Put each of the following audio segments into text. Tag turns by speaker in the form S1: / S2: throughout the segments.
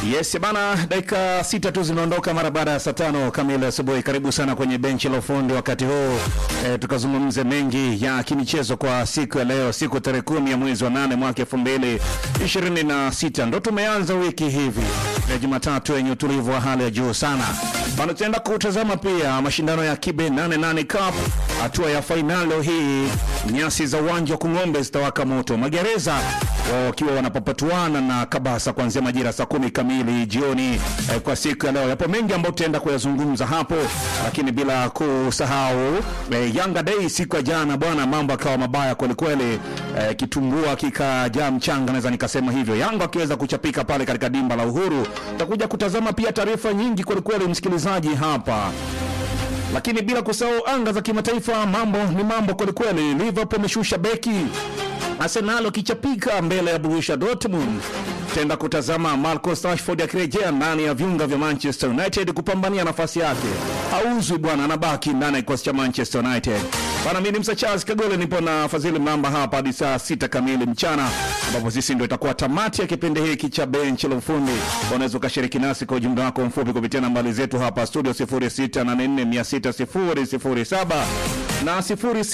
S1: Yes bana, dakika sita tu zimeondoka mara baada ya saa tano kamili asubuhi. Karibu sana kwenye benchi la ufundi wakati huu e, tukazungumze mengi ya kimichezo kwa siku ya leo, siku tarehe kumi ya mwezi wa nane mwaka elfu mbili ishirini na sita ndo tumeanza wiki hivi ya Jumatatu yenye utulivu wa hali ya juu sana bana. Tutaenda kutazama pia mashindano ya Kibe 88 Cup hatua ya fainali leo hii. Nyasi za uwanja wa Kung'ombe zitawaka moto, magereza wakiwa wanapapatuana na Kabasa kuanzia majira saa kumi kamili jioni eh, kwa siku ya leo. Yapo mengi ambayo tutaenda kuyazungumza hapo, lakini bila kusahau eh, Yanga Day siku ya jana bwana, mambo akawa mabaya kwelikweli, eh, kitumbua kikajaa mchanga, naweza nikasema hivyo. Yanga akiweza kuchapika pale katika dimba la Uhuru. Tutakuja kutazama pia taarifa nyingi kwelikweli, msikilizaji hapa lakini bila kusahau anga za kimataifa, mambo ni mambo kwelikweli. Liverpool ameshusha beki, Arsenal akichapika mbele ya Borussia Dortmund. Tenda kutazama Marcus Rashford akirejea ndani ya viunga vya Manchester United kupambania nafasi yake. Hauzwi bwana, anabaki ndani ya kikosi cha Manchester United. Bana, mimi ni Msa Charles Kagole, nipo na Fadhili Mamba hapa hadi saa sita kamili mchana, ambapo sisi ndio itakuwa tamati ya kipindi hiki cha benchi la ufundi. Unaweza ukashiriki nasi kwa ujumbe wako mfupi kupitia nambari zetu hapa studio 0684600007 na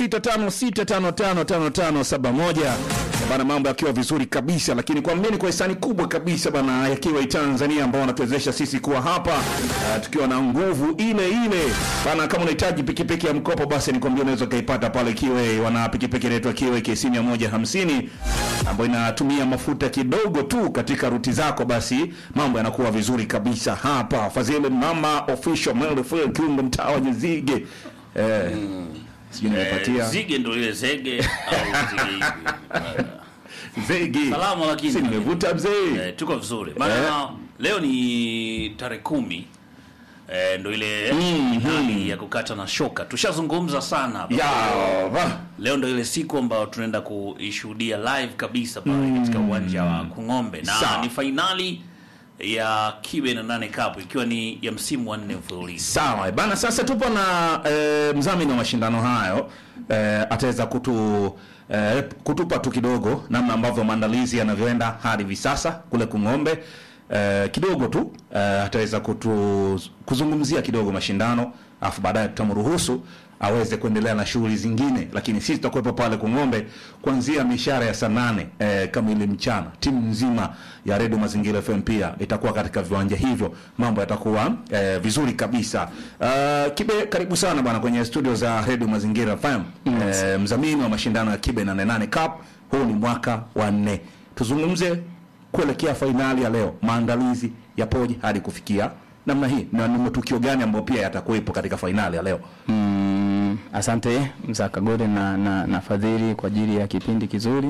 S1: 0656555571 bana, mambo yakiwa vizuri kabisa, lakini kwa mimi kwa hisani kubwa kabisa bana, yakiwa Tanzania ambao wanatuwezesha sisi kuwa hapa uh, tukiwa na nguvu ile ile bana. Kama unahitaji pikipiki ya mkopo, basi nikwambia unaweza ukaipata pale Kiwe. Wana pikipiki inaitwa Kiwe KC 150 ambayo inatumia mafuta kidogo tu katika ruti zako, basi mambo yanakuwa vizuri kabisa hapa. Fadhili Mama official Melfil Kiungo, mtaa wa Nyezige eh, sijui nimepatia
S2: Eh, zige ndo ile zege au zige hivi. Eh,
S1: zegi
S2: Salama lakini.
S1: si nimevuta mzee
S2: eh, tuko vizuri maana
S1: Eh.
S2: leo ni tarehe kumi eh, ndo ile
S1: Mhm.
S2: hali ya kukata na shoka tushazungumza sana hapa.
S1: ya va.
S2: leo ndo ile siku ambayo tunaenda kuishuhudia live kabisa pale katika uwanja wa Kung'ombe na
S1: Sawa.
S2: ni fainali ya Kibe na nane Cup ikiwa ni ya msimu wa nne mfululizo
S1: Sawa bana, sasa tupo na e, mdhamini wa mashindano hayo e, ataweza kutu e, kutupa tu kidogo namna ambavyo maandalizi yanavyoenda hadi hivi sasa kule Kung'ombe. E, kidogo tu e, ataweza kutu kuzungumzia kidogo mashindano, afu baadaye tutamruhusu aweze kuendelea na shughuli zingine, lakini sisi tutakuwepo pale Kung'ombe kuanzia mishara ya saa nane e, kamili mchana. Timu nzima ya Redio Mazingira FM pia itakuwa katika viwanja hivyo, mambo yatakuwa e, vizuri kabisa. Uh, Kibe, karibu sana bwana kwenye studio za Redio Mazingira FM e, mdhamini wa mashindano ya Kibe 88 Cup. Huu ni mwaka wa nne, tuzungumze kuelekea fainali ya leo, maandalizi yapoje hadi kufikia namna hii, na ni matukio gani ambayo pia yatakuwepo katika fainali ya leo?
S3: Mm, asante Mzee Kagore na, na, na Fadhili kwa ajili ya kipindi kizuri.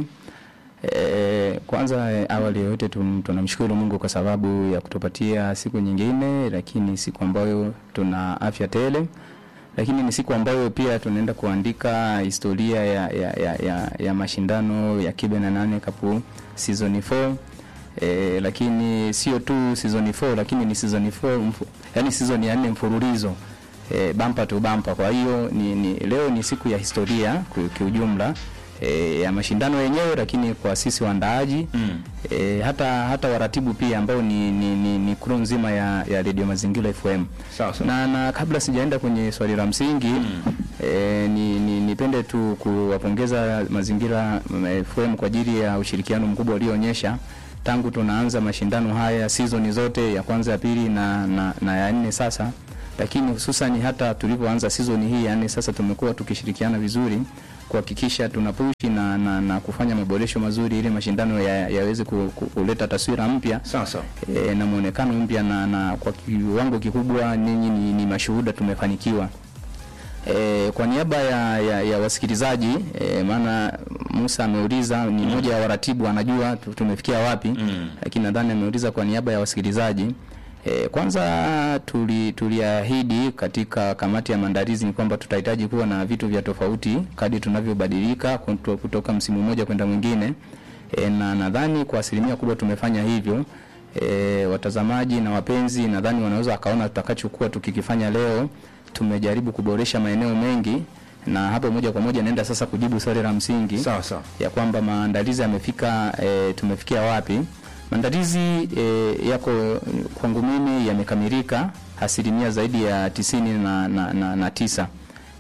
S3: E, kwanza e, awali ya yote tum- tunamshukuru Mungu kwa sababu ya kutupatia siku nyingine, lakini siku ambayo tuna afya tele, lakini ni siku ambayo pia tunaenda kuandika historia ya, ya, ya, ya, ya mashindano ya Kibe na nane Cup season 4 E, lakini sio tu season 4 lakini ni season 4 mfu, yani season ya nne mfululizo e, bampa tu bampa. Kwa hiyo ni, ni, leo ni siku ya historia ku- kiujumla e, ya mashindano yenyewe, lakini kwa sisi waandaaji mm. e, hata hata waratibu pia ambao ni, ni, ni, ni crew nzima ya, ya Radio Mazingira FM
S1: Sawa sawa.
S3: na, na kabla sijaenda kwenye swali la msingi mm. e, ni, ni, nipende tu kuwapongeza Mazingira mm, FM kwa ajili ya ushirikiano mkubwa ulioonyesha tangu tunaanza mashindano haya season zote ya kwanza ya pili na, na, na ya nne sasa, lakini hususan hata tulivyoanza season hii ya nne sasa tumekuwa tukishirikiana vizuri kuhakikisha tunapushi na, na, na kufanya maboresho mazuri ili mashindano ya- yaweze ku, ku, kuleta taswira mpya
S1: Sawa sawa.
S3: e, na muonekano mpya na, na kwa kiwango kikubwa ninyi ni, ni mashuhuda tumefanikiwa. E, kwa niaba ya, ya, ya wasikilizaji e, maana Musa ameuliza ni mmoja ya waratibu anajua tu- tumefikia wapi mm. Lakini nadhani ameuliza kwa niaba ya wasikilizaji e, kwanza tuli tuliahidi katika kamati ya maandalizi ni kwamba tutahitaji kuwa na vitu vya tofauti kadri tunavyobadilika kuto- kutoka msimu mmoja kwenda mwingine e, na nadhani kwa asilimia kubwa tumefanya hivyo. E, watazamaji na wapenzi nadhani wanaweza wakaona tutakachokuwa tukikifanya leo. Tumejaribu kuboresha maeneo mengi, na hapo moja kwa moja naenda sasa kujibu swali la msingi
S1: Sawa sawa.
S3: ya kwamba maandalizi yamefika, e, tumefikia wapi. Maandalizi e, yako kwangu mimi yamekamilika asilimia zaidi ya tisini na, na, na, na tisa.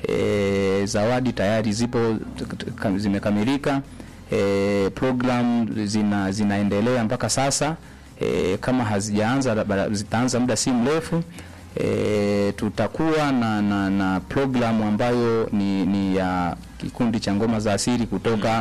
S3: E, zawadi tayari zipo ka- zimekamilika. E, program zina, zinaendelea mpaka sasa. E, kama hazijaanza labda zitaanza muda si mrefu. E, tutakuwa na, na, na programu ambayo ni, ni ya kikundi cha ngoma za asili kutoka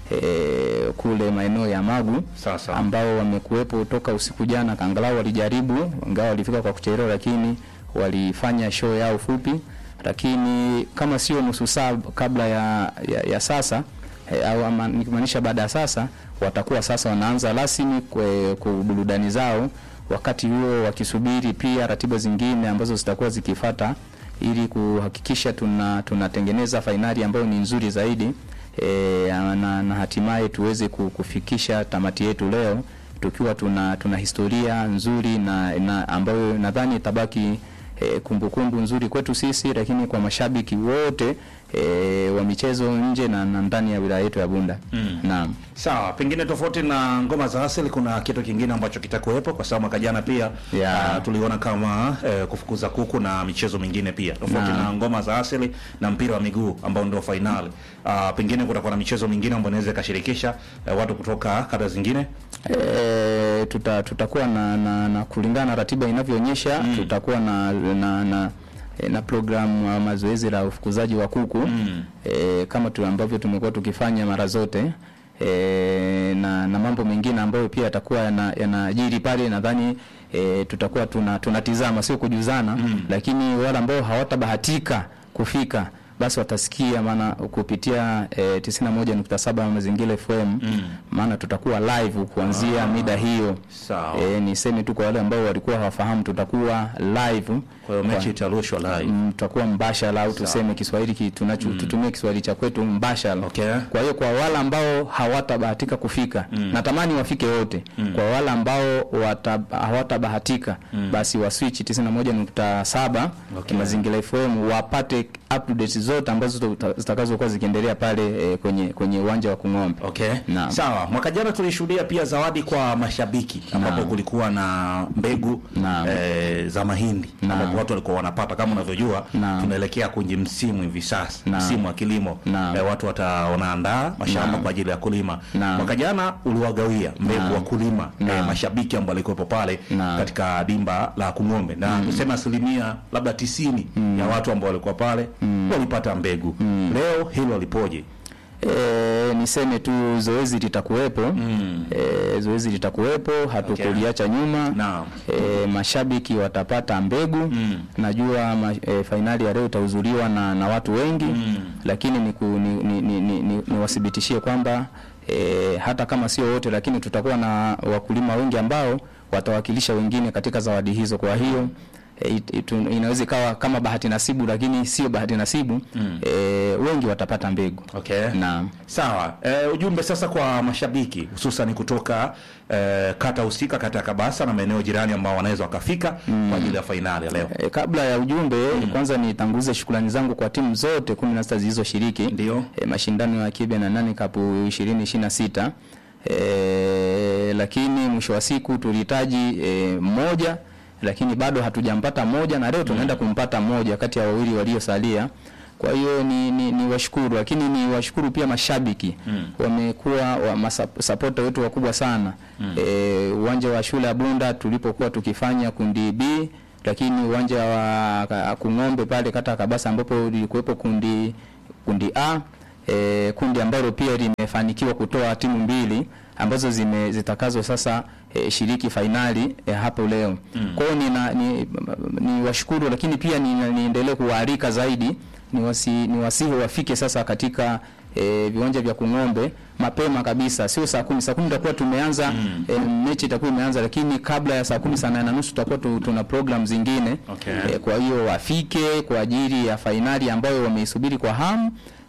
S3: e, kule maeneo ya Magu
S1: Sawa sawa.
S3: ambao wamekuwepo toka usiku jana, angalau walijaribu, ingawa walifika kwa kuchelewa, lakini walifanya show yao fupi, lakini kama sio nusu saa kabla ya, ya, ya sasa eh, au ama nikimaanisha baada ya sasa, watakuwa sasa wanaanza rasmi kwe- kwa burudani zao, wakati huo wakisubiri pia ratiba zingine ambazo zitakuwa zikifata ili kuhakikisha tuna tunatengeneza fainali ambayo ni nzuri zaidi e, na, na hatimaye tuweze ku- kufikisha tamati yetu leo tukiwa tuna tuna historia nzuri na, na ambayo nadhani itabaki e, kumbukumbu nzuri kwetu sisi, lakini kwa mashabiki wote e, wa michezo nje na, na ndani ya wilaya yetu ya Bunda.
S1: Mm.
S3: Naam.
S1: Sawa, pengine tofauti na ngoma za asili, kuna kitu kingine ambacho kitakuwepo, kwa sababu mwaka jana pia
S3: Yeah.
S1: ah, tuliona kama eh, kufukuza kuku na michezo mingine pia tofauti
S3: Naam.
S1: na ngoma za asili na mpira wa miguu ambao ndio fainali. Ah, pengine kutakuwa na michezo mingine ambayo inaweza ikashirikisha eh, watu kutoka kata zingine.
S3: E, tuta, tutakuwa na, na, na kulingana na ratiba inavyoonyesha
S1: Mm.
S3: tutakuwa na na, na e, na programu ya mazoezi la ufukuzaji wa kuku
S1: Mm.
S3: e, kama tu ambavyo tumekuwa tukifanya mara zote e, na, na mambo mengine ambayo pia yatakuwa yana- yanajiri pale, nadhani e, tutakuwa tuna tunatizama, sio kujuzana
S1: Mm.
S3: lakini wale ambao hawatabahatika kufika basi watasikia maana kupitia e, 91.7 Mazingira FM
S1: Mm.
S3: maana tutakuwa live kuanzia mida hiyo.
S1: Sawa.
S3: E, niseme tu kwa wale ambao walikuwa hawafahamu, tutakuwa live
S1: Kwa hiyo mechi itarushwa live.
S3: Mm, tutakuwa mbashara au tuseme Kiswahili ki, tunacho tutumie Kiswahili cha kwetu mbashara.
S1: Okay.
S3: Kwa hiyo kwa wale ambao hawatabahatika kufika
S1: Mm.
S3: natamani wafike wote.
S1: Mm.
S3: Kwa wale ambao wata, hawatabahatika basi wa switch 91.7
S1: Okay.
S3: Mazingira FM wapate updates zote ambazo zita- zitakazokuwa zikiendelea pale eh, kwenye kwenye uwanja wa Kung'ombe.
S1: Okay.
S3: Naam.
S1: Sawa. Mwaka jana tulishuhudia pia zawadi kwa mashabiki ambapo
S3: Naam.
S1: kulikuwa na mbegu
S3: Naam.
S1: eh, za mahindi
S3: Naam.
S1: ambapo watu walikuwa wanapata kama unavyojua
S3: Naam.
S1: tunaelekea kwenye msimu hivi sasa
S3: Naam.
S1: msimu wa kilimo
S3: Naam.
S1: eh, watu wata wanaandaa mashamba
S3: Naam.
S1: kwa ajili ya kulima
S3: Naam.
S1: mwaka jana uliwagawia mbegu
S3: Naam.
S1: wa kulima eh,
S3: Naam.
S1: mashabiki ambao walikuwepo pale
S3: Naam.
S1: katika dimba la Kung'ombe na tuseme asilimia labda tisini ya watu ambao walikuwa pale walipata mbegu leo hilo lipoje
S3: E, niseme tu zoezi litakuwepo
S1: Mm.
S3: e, zoezi litakuwepo, hatukuliacha nyuma.
S1: Naam.
S3: E, mashabiki watapata mbegu
S1: Mm.
S3: najua ma, e, fainali ya leo itahudhuriwa na, na watu wengi
S1: Mm.
S3: lakini niku, ni, ni, ni, ni, ni, niwathibitishie kwamba e, hata kama sio wote, lakini tutakuwa na wakulima wengi ambao watawakilisha wengine katika zawadi hizo. Kwa hiyo e, it- itu- inaweza ikawa kama bahati nasibu, lakini sio bahati nasibu
S1: Mm.
S3: e, wengi watapata mbegu.
S1: Okay.
S3: Naam.
S1: Sawa. E, ujumbe sasa kwa mashabiki hususan kutoka e, kata husika, kata ya Kabasa na maeneo jirani ambao wanaweza wakafika kwa ajili ya fainali ya leo.
S3: E, kabla ya ujumbe kwanza nitangulize shukrani zangu kwa timu zote kumi na sita zilizoshiriki
S1: Ndio.
S3: e, mashindano ya Kibe na nane Cup 2026 e, lakini mwisho wa siku tulihitaji e, mmoja lakini bado hatujampata mmoja na leo tunaenda kumpata mmoja kati ya wawili waliosalia. Kwa hiyo ni, ni, ni washukuru, lakini ni washukuru pia mashabiki
S1: Mm.
S3: wamekuwa wa masap- sapota wetu wakubwa sana e, uwanja wa shule ya Bunda tulipokuwa tukifanya kundi B, lakini uwanja wa Ka- Kung'ombe pale kata ya Kabasa ambapo lilikuwepo kundi kundi A e, kundi ambalo pia limefanikiwa kutoa timu mbili ambazo zime zitakazo sasa e, shiriki fainali e, hapo leo. Kwa hiyo nina- ni, ni washukuru, lakini pia ni- niendelee kuwaalika zaidi ni wasi, ni wasihi wafike sasa katika e, viwanja vya Kung'ombe mapema kabisa, sio saa kumi. Saa kumi tutakuwa tumeanza
S1: Mm.
S3: e, mechi itakuwa imeanza, lakini kabla ya saa kumi saa nane na nusu tutakuwa tu, tuna program zingine
S1: Okay.
S3: e, kwa hiyo wafike kwa ajili ya fainali ambayo wameisubiri kwa hamu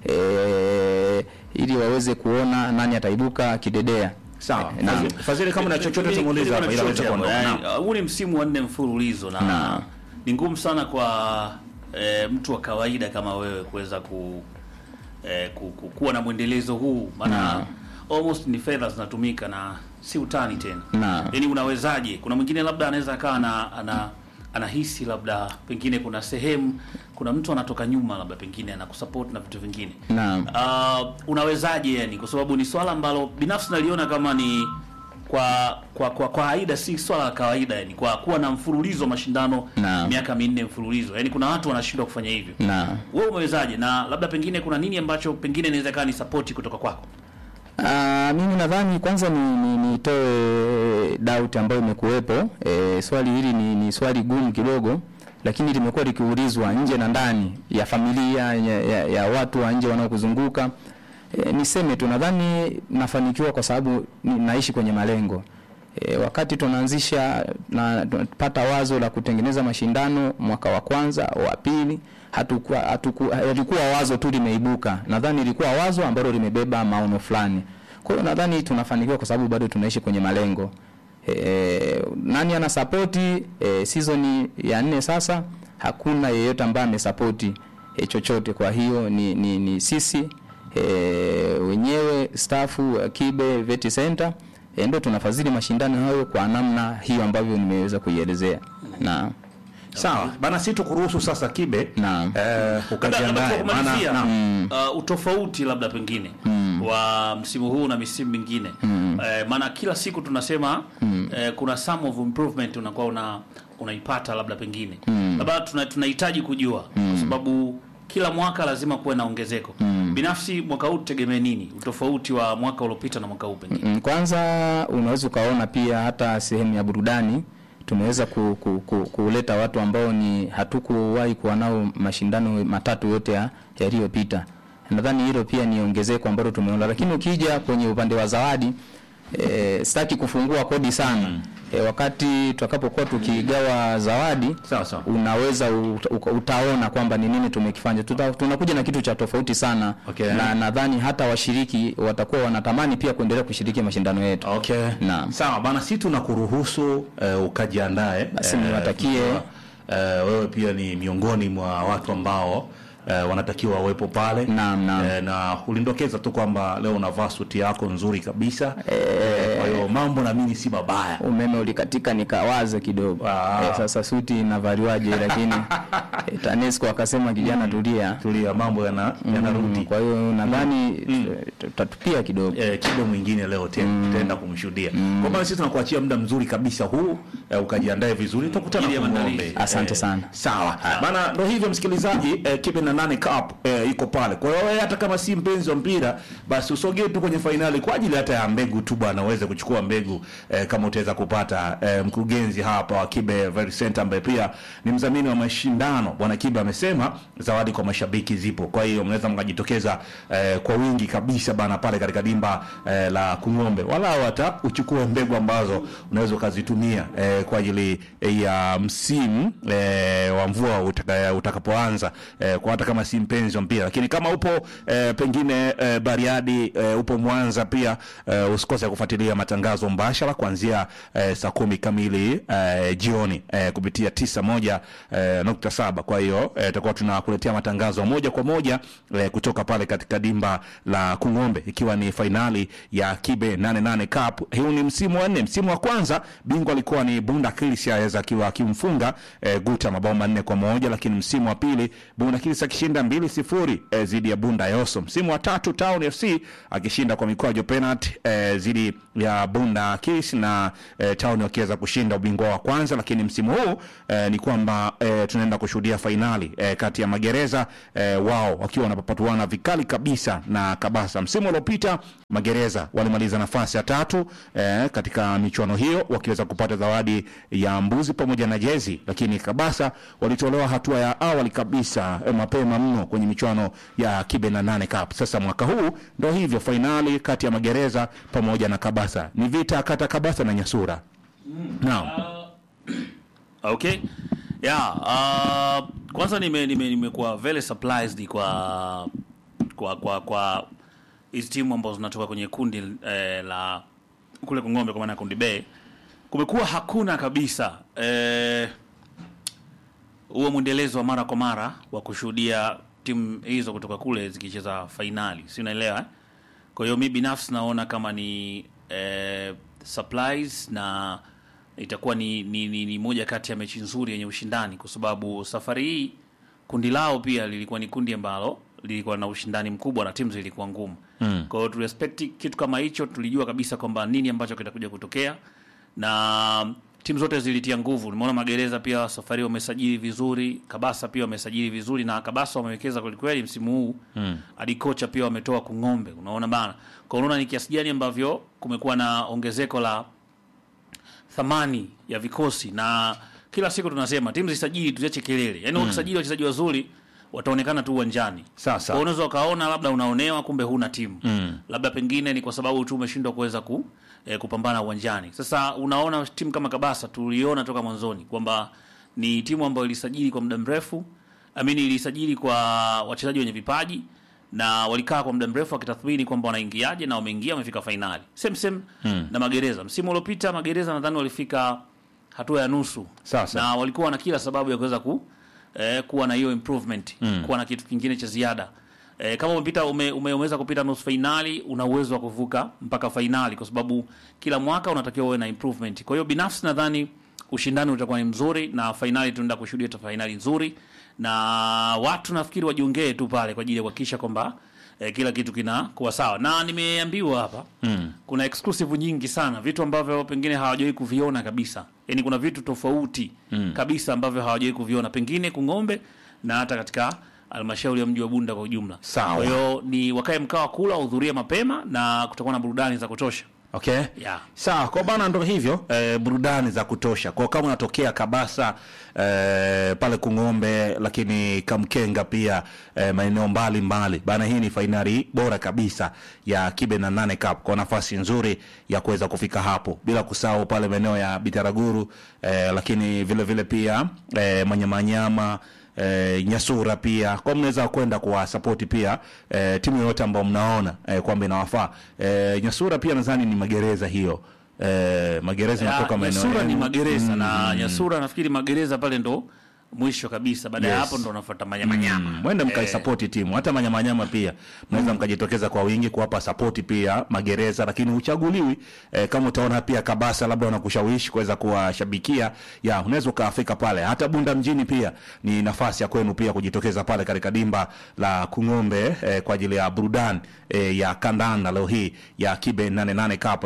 S3: e, ili waweze kuona nani ataibuka kidedea.
S1: Sawa.
S3: Eh, naam.
S1: Fadhili- Fadhili kama na chochote
S2: Mimi-
S1: tumuulize
S2: mimi
S1: hapa
S2: na
S1: ila
S2: chochote
S1: aweze
S2: hapo.
S1: kuondoka. Naam.
S2: Yaani, Huu ni msimu wa nne mfululizo na
S3: Naam.
S2: ni ngumu sana kwa e, mtu wa kawaida kama wewe kuweza ku, e, ku, ku, kuwa na mwendelezo huu maana
S3: Naam.
S2: almost ni fedha zinatumika na si utani tena
S3: Naam.
S2: yaani unawezaje kuna mwingine labda anaweza akawa ana, ana anahisi labda pengine kuna sehemu kuna mtu anatoka nyuma labda pengine anakusupport na vitu vingine
S3: Naam.
S2: uh, unawezaje yani kwa sababu ni swala ambalo binafsi naliona kama ni kwa kwa kwa kwa kawaida si swala la kawaida yani kwa kuwa na mfululizo wa mashindano
S3: Naam.
S2: miaka minne mfululizo yani kuna watu wanashindwa kufanya hivyo
S3: na
S2: wewe umewezaje na labda pengine kuna nini ambacho pengine inaweza ikawa ni support kutoka kwako
S3: Ah, mimi nadhani kwanza ni ni- nitoe doubt ambayo imekuwepo. E, swali hili ni, ni swali gumu kidogo, lakini limekuwa likiulizwa nje na ndani ya familia ya, ya, ya watu wa nje wanaokuzunguka. E, niseme tu nadhani nafanikiwa kwa sababu ni, naishi kwenye malengo. E, wakati tunaanzisha na tunapata wazo la kutengeneza mashindano mwaka wa kwanza wa pili hatukuwa hatukuwa ilikuwa wazo tu limeibuka. Nadhani ilikuwa wazo ambalo limebeba maono fulani. Kwa hiyo nadhani tunafanikiwa kwa sababu bado tunaishi kwenye malengo. E, nani ana sapoti e, season ya nne sasa hakuna yeyote ambaye amesapoti e, chochote. Kwa hiyo ni, ni, ni sisi e, wenyewe stafu wa Kibe Vet Center e, ndio tunafadhili mashindano hayo kwa namna hiyo ambavyo nimeweza kuielezea. Na
S1: Sawa bana, si tukuruhusu sasa Kibe
S3: Naam.
S1: eh,
S2: Labda- labda
S1: ukajiandae,
S2: kwa
S1: maana
S2: kumalizia,
S1: naam.
S2: uh, utofauti labda pengine wa msimu huu na misimu mingine eh, maana kila siku tunasema eh, kuna some of improvement unakuwa una unaipata labda pengine labda tuna- tunahitaji kujua kwa sababu kila mwaka lazima kuwe na ongezeko binafsi mwaka huu tutegemee nini utofauti wa mwaka uliopita na mwaka huu pengine
S3: Mm, Kwanza unaweza ukaona pia hata sehemu ya burudani tumeweza ku, ku, ku, kuleta watu ambao ni hatukuwahi kuwa nao mashindano matatu yote ya- yaliyopita. Nadhani hilo pia ni ongezeko ambalo tumeona, lakini ukija kwenye upande wa zawadi e, sitaki kufungua kodi sana e, wakati tutakapokuwa tukigawa zawadi
S1: Sawa sawa.
S3: unaweza uta, uka- utaona kwamba ni nini tumekifanya. Tuta, tunakuja na kitu cha tofauti sana
S1: Okay.
S3: na nadhani hata washiriki watakuwa wanatamani pia kuendelea kushiriki mashindano yetu.
S1: Okay.
S3: Naam.
S1: Sawa bana, si tunakuruhusu eh, ukajiandae.
S3: Basi
S1: Eh,
S3: niwatakie-
S1: tunajua, eh, wewe pia ni miongoni mwa watu ambao eh, wanatakiwa wawepo pale.
S3: Naam, naam.
S1: Eh, na ulindokeza tu kwamba leo unavaa suti yako nzuri kabisa. Eh, kwa hiyo mambo naamini si mabaya.
S3: Umeme ulikatika nikawaza kidogo
S1: Ah.
S3: eh, sasa suti inavaliwaje? Lakini eh, TANESCO akasema kijana, tulia.
S1: Tulia, mambo yana yanarudi.
S3: Mm, kwa hiyo nadhani eh, tutatupia kidogo.
S1: eh, kido mwingine leo tena tutaenda kumshuhudia. Kwa maana sisi tunakuachia muda mzuri kabisa huu eh, ukajiandae vizuri, tutakutana
S2: Ajili ya
S1: Kung'ombe.
S2: maandalizi.
S3: Asante sana.
S1: Sawa bana, ndo hivyo msikilizaji, eh, kibe na nane cup eh, iko pale. Kwa hiyo wewe hata kama si mpenzi wa mpira, basi usogee tu kwenye fainali kwa ajili hata ya mbegu tu bwana, uweze kuchukua mbegu eh, kama utaweza kupata. Eh, mkurugenzi hapa wa Kibe Very Center ambaye pia ni mdhamini wa mashindano bwana Kibe amesema zawadi kwa mashabiki zipo, kwa hiyo mnaweza mkajitokeza eh, kwa wingi kabisa bana pale katika dimba eh, la Kung'ombe, wala hata uchukue mbegu ambazo unaweza ukazitumia eh, kwa ajili eh, ya msimu eh, wa mvua utaka, utakapoanza eh, kwa hata kama si mpenzi wa mpira, lakini kama upo eh, pengine eh, Bariadi eh, upo Mwanza pia eh, usikose kufuatilia matangazo mbashara kuanzia eh, saa kumi kamili eh, jioni eh, kupitia tisa moja eh, nukta saba. Kwa hiyo eh, tutakuwa tunakuletea matangazo moja kwa moja eh, kutoka pale katika dimba la Kung'ombe ikiwa ni fainali ya Kibe 88 Cup. Huu ni msimu wa nne. Msimu wa kwanza bingwa alikuwa ni Bunda Kilisias akiwa akimfunga eh, Guta mabao manne kwa moja, lakini msimu wa pili Bunda Kilisias akishinda mbili sifuri eh, zidi ya Bunda Yoso. Msimu wa tatu Town FC akishinda kwa mikwaju penalty eh, zidi ya Bunda Kilis na eh, Town wakiweza kushinda ubingwa wa kwanza, lakini msimu huu eh, ni kwamba eh, tunaenda kushuhudia fainali eh, kati ya Magereza eh, wao wakiwa wanapapatuana vikali kabisa na Kabasa. Msimu uliopita Magereza walimaliza nafasi ya tatu eh, katika michuano hiyo wakiweza kupata zawadi ya mbuzi pamoja na jezi, lakini Kabasa walitolewa hatua ya awali kabisa eh, mapema mno kwenye michuano ya Kibe na nane Cup. Sasa mwaka huu ndo hivyo, fainali kati ya Magereza pamoja na Kabasa ni vita kati ya Kabasa na Nyasura. Naam.
S2: Okay. Yeah, uh, kwanza nime nime nimekuwa very surprised kwa kwa kwa kwa hizi timu ambazo zinatoka kwenye kundi eh, la kule Kongombe kwa maana ya kundi B. Kumekuwa hakuna kabisa eh huo mwendelezo wa mara kwa mara wa kushuhudia timu hizo kutoka kule zikicheza fainali. Si unaelewa? eh? Kwa hiyo mi binafsi naona kama ni eh, supplies na itakuwa ni, ni, ni, ni moja kati ya mechi nzuri yenye ushindani, kwa sababu safari hii kundi lao pia lilikuwa ni kundi ambalo lilikuwa na ushindani mkubwa na timu zilikuwa ngumu mm. Kwa hiyo tu respect kitu kama hicho, tulijua kabisa kwamba nini ambacho kitakuja kutokea na timu zote zilitia nguvu. Nimeona Magereza pia safari wamesajili vizuri, Kabasa pia wamesajili vizuri, na Kabasa wamewekeza kwelikweli msimu huu mm. hadi kocha pia wametoa kung'ombe, unaona bana. Kwa unaona ni kiasi gani ambavyo kumekuwa na ongezeko la thamani ya vikosi, na kila siku tunasema timu zisajili, tuziache kelele. Yani ukisajili wachezaji wazuri wataonekana tu uwanjani.
S1: Sasa.
S2: Kwa unaweza ukaona labda unaonewa, kumbe huna timu mm. labda pengine ni kwa sababu tu umeshindwa kuweza ku, eh, kupambana uwanjani. Sasa unaona timu kama Kabasa tuliona toka mwanzoni kwamba ni timu ambayo ilisajili kwa muda mrefu, amini ilisajili kwa wachezaji wenye vipaji na walikaa kwa muda mrefu wakitathmini kwamba wanaingiaje, na wameingia, wamefika fainali same same mm. na Magereza. Msimu uliopita Magereza nadhani walifika hatua ya nusu
S1: Sasa.
S2: na walikuwa na kila sababu ya kuweza ku eh, kuwa na hiyo improvement mm. kuwa na kitu kingine cha ziada eh, kama umepita ume, ume, umeweza kupita nusu fainali, una uwezo wa kuvuka mpaka fainali, kwa sababu kila mwaka unatakiwa uwe na improvement. Kwa hiyo binafsi nadhani ushindani utakuwa ni mzuri na fainali tunaenda kushuhudia ta fainali nzuri, na watu nafikiri wajiongee tu pale kwa ajili ya kuhakikisha kwamba eh, kila kitu kinakuwa sawa, na nimeambiwa hapa mm. kuna exclusive nyingi sana, vitu ambavyo pengine hawajawahi kuviona kabisa. Yani kuna vitu tofauti mm. kabisa ambavyo hawajawahi kuviona pengine Kung'ombe na hata katika halmashauri ya mji wa Bunda kwa ujumla.
S1: Sawa.
S2: Kwa hiyo ni wakae mkao wa kula, wahudhurie mapema na kutakuwa na burudani za kutosha.
S1: Okay.
S2: Yeah.
S1: Sawa, kwa bana ndo hivyo eh, burudani za kutosha. Kwa kama unatokea Kabasa eh, pale Kung'ombe lakini Kamkenga pia eh, maeneo mbalimbali. Bana hii ni fainali bora kabisa ya Kibe na Nane Cup kwa nafasi nzuri ya kuweza kufika hapo. Bila kusahau pale maeneo ya Bitaraguru eh, lakini vile vile pia eh, Manyamanyama eh, Nyasura pia kwa mnaweza kwenda kuwasapoti pia eh, timu yoyote ambayo mnaona eh, kwamba inawafaa. Eh, Nyasura pia nadhani ni magereza hiyo eh, magereza
S2: Ya,
S1: natoka maeneo
S2: Nyasura ni
S1: yenu.
S2: magereza na Nyasura nafikiri magereza pale ndo mwisho kabisa, baada ya
S1: Yes.
S2: hapo ndo unafuata manyamanyama.
S1: mwende mkaisapoti timu hata manyamanyama pia mnaweza mkajitokeza kwa wingi kuwapa sapoti pia magereza, lakini uchaguliwi eh, kama utaona pia Kabasa labda wanakushawishi kuweza kuwashabikia, ya unaweza ukafika pale. Hata Bunda mjini pia ni nafasi ya kwenu pia kujitokeza pale katika dimba la Kung'ombe eh, kwa ajili ya burudani eh, ya kandanda leo hii ya Kibe 88 Cup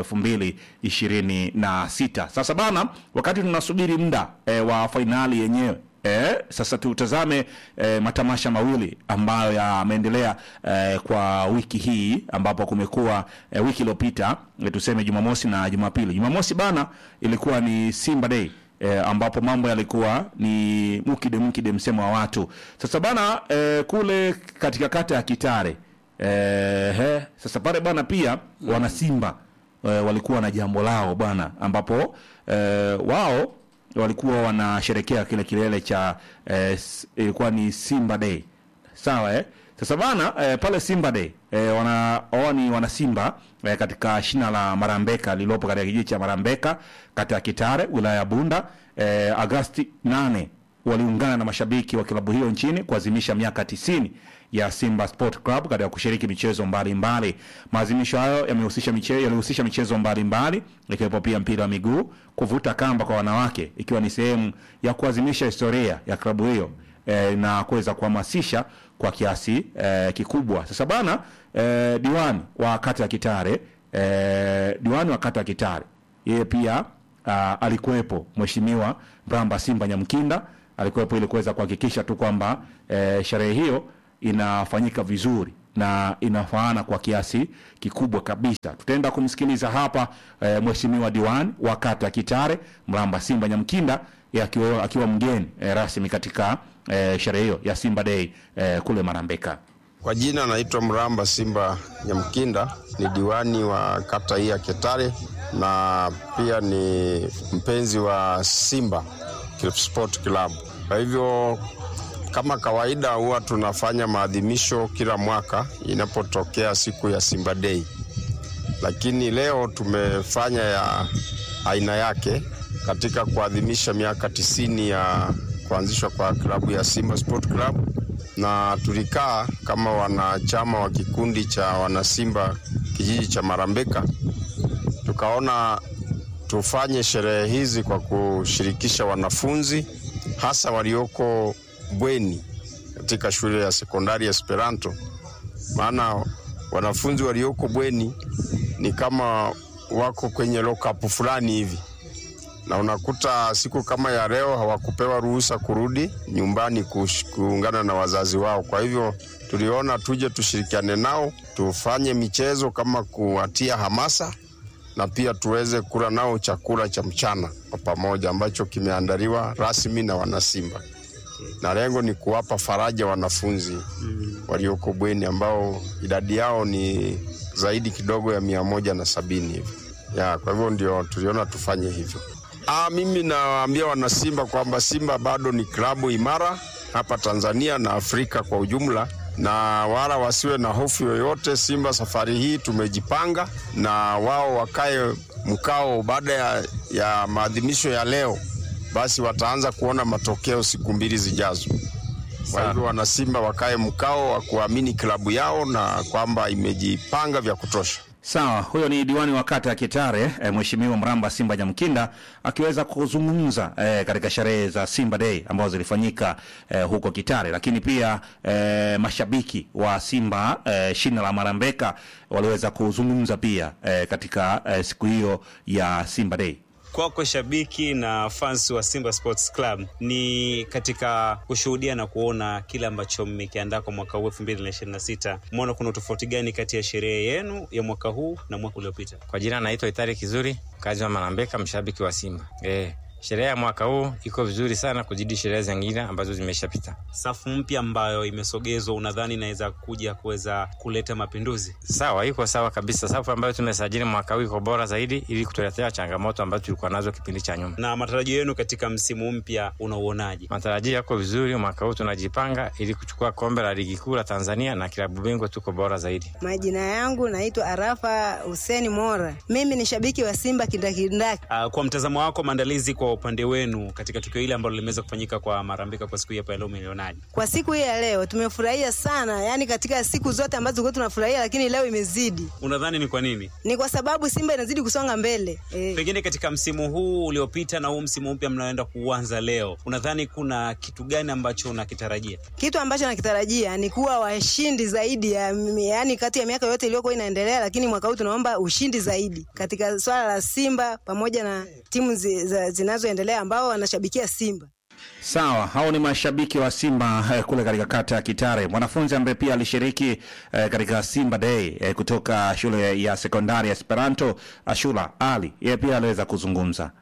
S1: 2026. Sasa bana, wakati tunasubiri muda eh, wa fainali yenyewe Eh, sasa tutazame eh, matamasha mawili ambayo yameendelea eh, kwa wiki hii ambapo kumekuwa eh, wiki iliyopita eh, tuseme Jumamosi na Jumapili. Jumamosi bana ilikuwa ni Simba Day eh, ambapo mambo yalikuwa ni mukide mukide msemo wa watu. Sasa bana eh, kule katika kata ya Kitare eh, he, sasa pale bana pia wana Simba eh, walikuwa na jambo lao bwana ambapo eh, wao walikuwa wanasherekea kile kilele cha eh, s- ilikuwa ni Simba Day sawa eh? Sasa bana eh, pale Simba Day eh, wana wao ni wana Simba eh, katika shina la Marambeka lililopo katika kijiji cha Marambeka kata ya Kitare wilaya ya Bunda eh, Agasti 8 waliungana na mashabiki wa klabu hiyo nchini kuadhimisha miaka tisini ya Simba Sport Club katika kushiriki michezo mbalimbali. Maadhimisho hayo yamehusisha michezo yalihusisha michezo mbalimbali ikiwepo pia mpira wa miguu, kuvuta kamba kwa wanawake, ikiwa ni sehemu ya kuadhimisha historia ya klabu hiyo eh, na kuweza kuhamasisha kwa kiasi eh, kikubwa. Sasa bana eh, diwani wa kata ya Kitare eh, diwani wa kata ya Kitare yeye pia uh, alikuwepo Mheshimiwa Mramba Simba Nyamkinda alikuwepo ili kuweza kuhakikisha tu kwamba eh, sherehe hiyo inafanyika vizuri na inafaana kwa kiasi kikubwa kabisa. Tutaenda kumsikiliza hapa eh, Mheshimiwa diwani wa kata ya Kitare Mramba Simba Nyamkinda yeye akiwa, akiwa mgeni eh, rasmi katika eh, sherehe hiyo ya Simba Day eh, kule Marambeka.
S4: Kwa jina naitwa Mramba Simba Nyamkinda, ni diwani wa kata hii ya Ketare na pia ni mpenzi wa Simba Sport Club. Kwa hivyo kama kawaida, huwa tunafanya maadhimisho kila mwaka inapotokea siku ya Simba Day, lakini leo tumefanya ya aina yake katika kuadhimisha miaka tisini ya kuanzishwa kwa klabu ya Simba Sport Club na tulikaa kama wanachama wa kikundi cha wanasimba kijiji cha Marambeka, tukaona tufanye sherehe hizi kwa kushirikisha wanafunzi hasa walioko bweni katika shule ya sekondari ya Esperanto, maana wanafunzi walioko bweni ni kama wako kwenye lockup fulani hivi, na unakuta siku kama ya leo hawakupewa ruhusa kurudi nyumbani kush- kuungana na wazazi wao. Kwa hivyo tuliona tuje tushirikiane nao, tufanye michezo kama kuwatia hamasa na pia tuweze kula nao chakula cha mchana kwa pamoja ambacho kimeandaliwa rasmi na wanasimba, na lengo ni kuwapa faraja wanafunzi walioko bweni ambao idadi yao ni zaidi kidogo ya mia moja na sabini hivi ya, kwa hivyo ndio tuliona tufanye hivyo. Ah, mimi nawaambia wanasimba kwamba Simba bado ni klabu imara hapa Tanzania na Afrika kwa ujumla, na wala wasiwe na hofu yoyote. Simba safari hii tumejipanga, na wao wakae mkao baada ya, ya maadhimisho ya leo, basi wataanza kuona matokeo siku mbili zijazo. Kwa hivyo wanasimba wakae mkao wa kuamini klabu yao na kwamba imejipanga vya kutosha.
S1: Sawa, huyo ni diwani wa kata ya Kitare e, Mheshimiwa Mramba Simba Nyamkinda akiweza kuzungumza e, katika sherehe za Simba Day ambazo zilifanyika e, huko Kitare, lakini pia e, mashabiki wa Simba e, shina la Marambeka waliweza kuzungumza pia e, katika e, siku hiyo ya Simba Day.
S5: Kwako shabiki na fans wa Simba Sports Club, ni katika kushuhudia na kuona kile ambacho mmekiandaa kwa mwaka huu elfu mbili na ishirini na sita mmeona kuna utofauti gani kati ya sherehe yenu ya mwaka huu na mwaka uliopita?
S6: Kwa jina naitwa Itari Kizuri, mkazi wa Marambeka, mshabiki wa Simba. Eh, sherehe ya mwaka huu iko vizuri sana kuzidi sherehe zingine ambazo zimeshapita.
S5: Safu mpya ambayo imesogezwa, unadhani inaweza kuja kuweza kuleta mapinduzi?
S6: Sawa, iko sawa kabisa. Safu ambayo tumesajili mwaka huu iko bora zaidi, ili kutuletea changamoto ambazo tulikuwa nazo kipindi cha nyuma.
S5: Na matarajio yenu katika msimu mpya unauonaje?
S6: Matarajio yako vizuri. Mwaka huu tunajipanga ili kuchukua kombe la ligi kuu la Tanzania na klabu bingwa, tuko bora zaidi.
S7: Majina yangu naitwa Arafa Huseni Mora. Mimi ni shabiki wa Simba kindakindaki.
S5: Uh, kwa mtazamo wako, maandalizi kwa upande wenu katika tukio hili ambalo limeweza kufanyika kwa Marambika kwa siku hii hapa leo, umelionaje?
S7: Kwa siku hii ya leo tumefurahia sana, yaani katika siku zote ambazo tulikuwa tunafurahia, lakini leo imezidi.
S5: Unadhani ni kwa nini?
S7: Ni kwa sababu Simba inazidi kusonga mbele eh.
S5: Pengine katika msimu huu uliopita na huu msimu mpya mnaoenda kuanza leo, unadhani kuna kitu gani ambacho unakitarajia?
S7: Kitu ambacho nakitarajia ni kuwa washindi zaidi ya, yaani kati ya miaka yote iliyokuwa inaendelea, lakini mwaka huu tunaomba ushindi zaidi katika swala la Simba pamoja na timu zi- za- zinazoendelea ambao wanashabikia Simba.
S1: Sawa, hao ni mashabiki wa Simba eh, kule katika kata ya Kitare. Mwanafunzi ambaye pia alishiriki eh, katika Simba Day eh, kutoka shule ya sekondari ya Esperanto, Ashura Ali, yeye pia aliweza kuzungumza.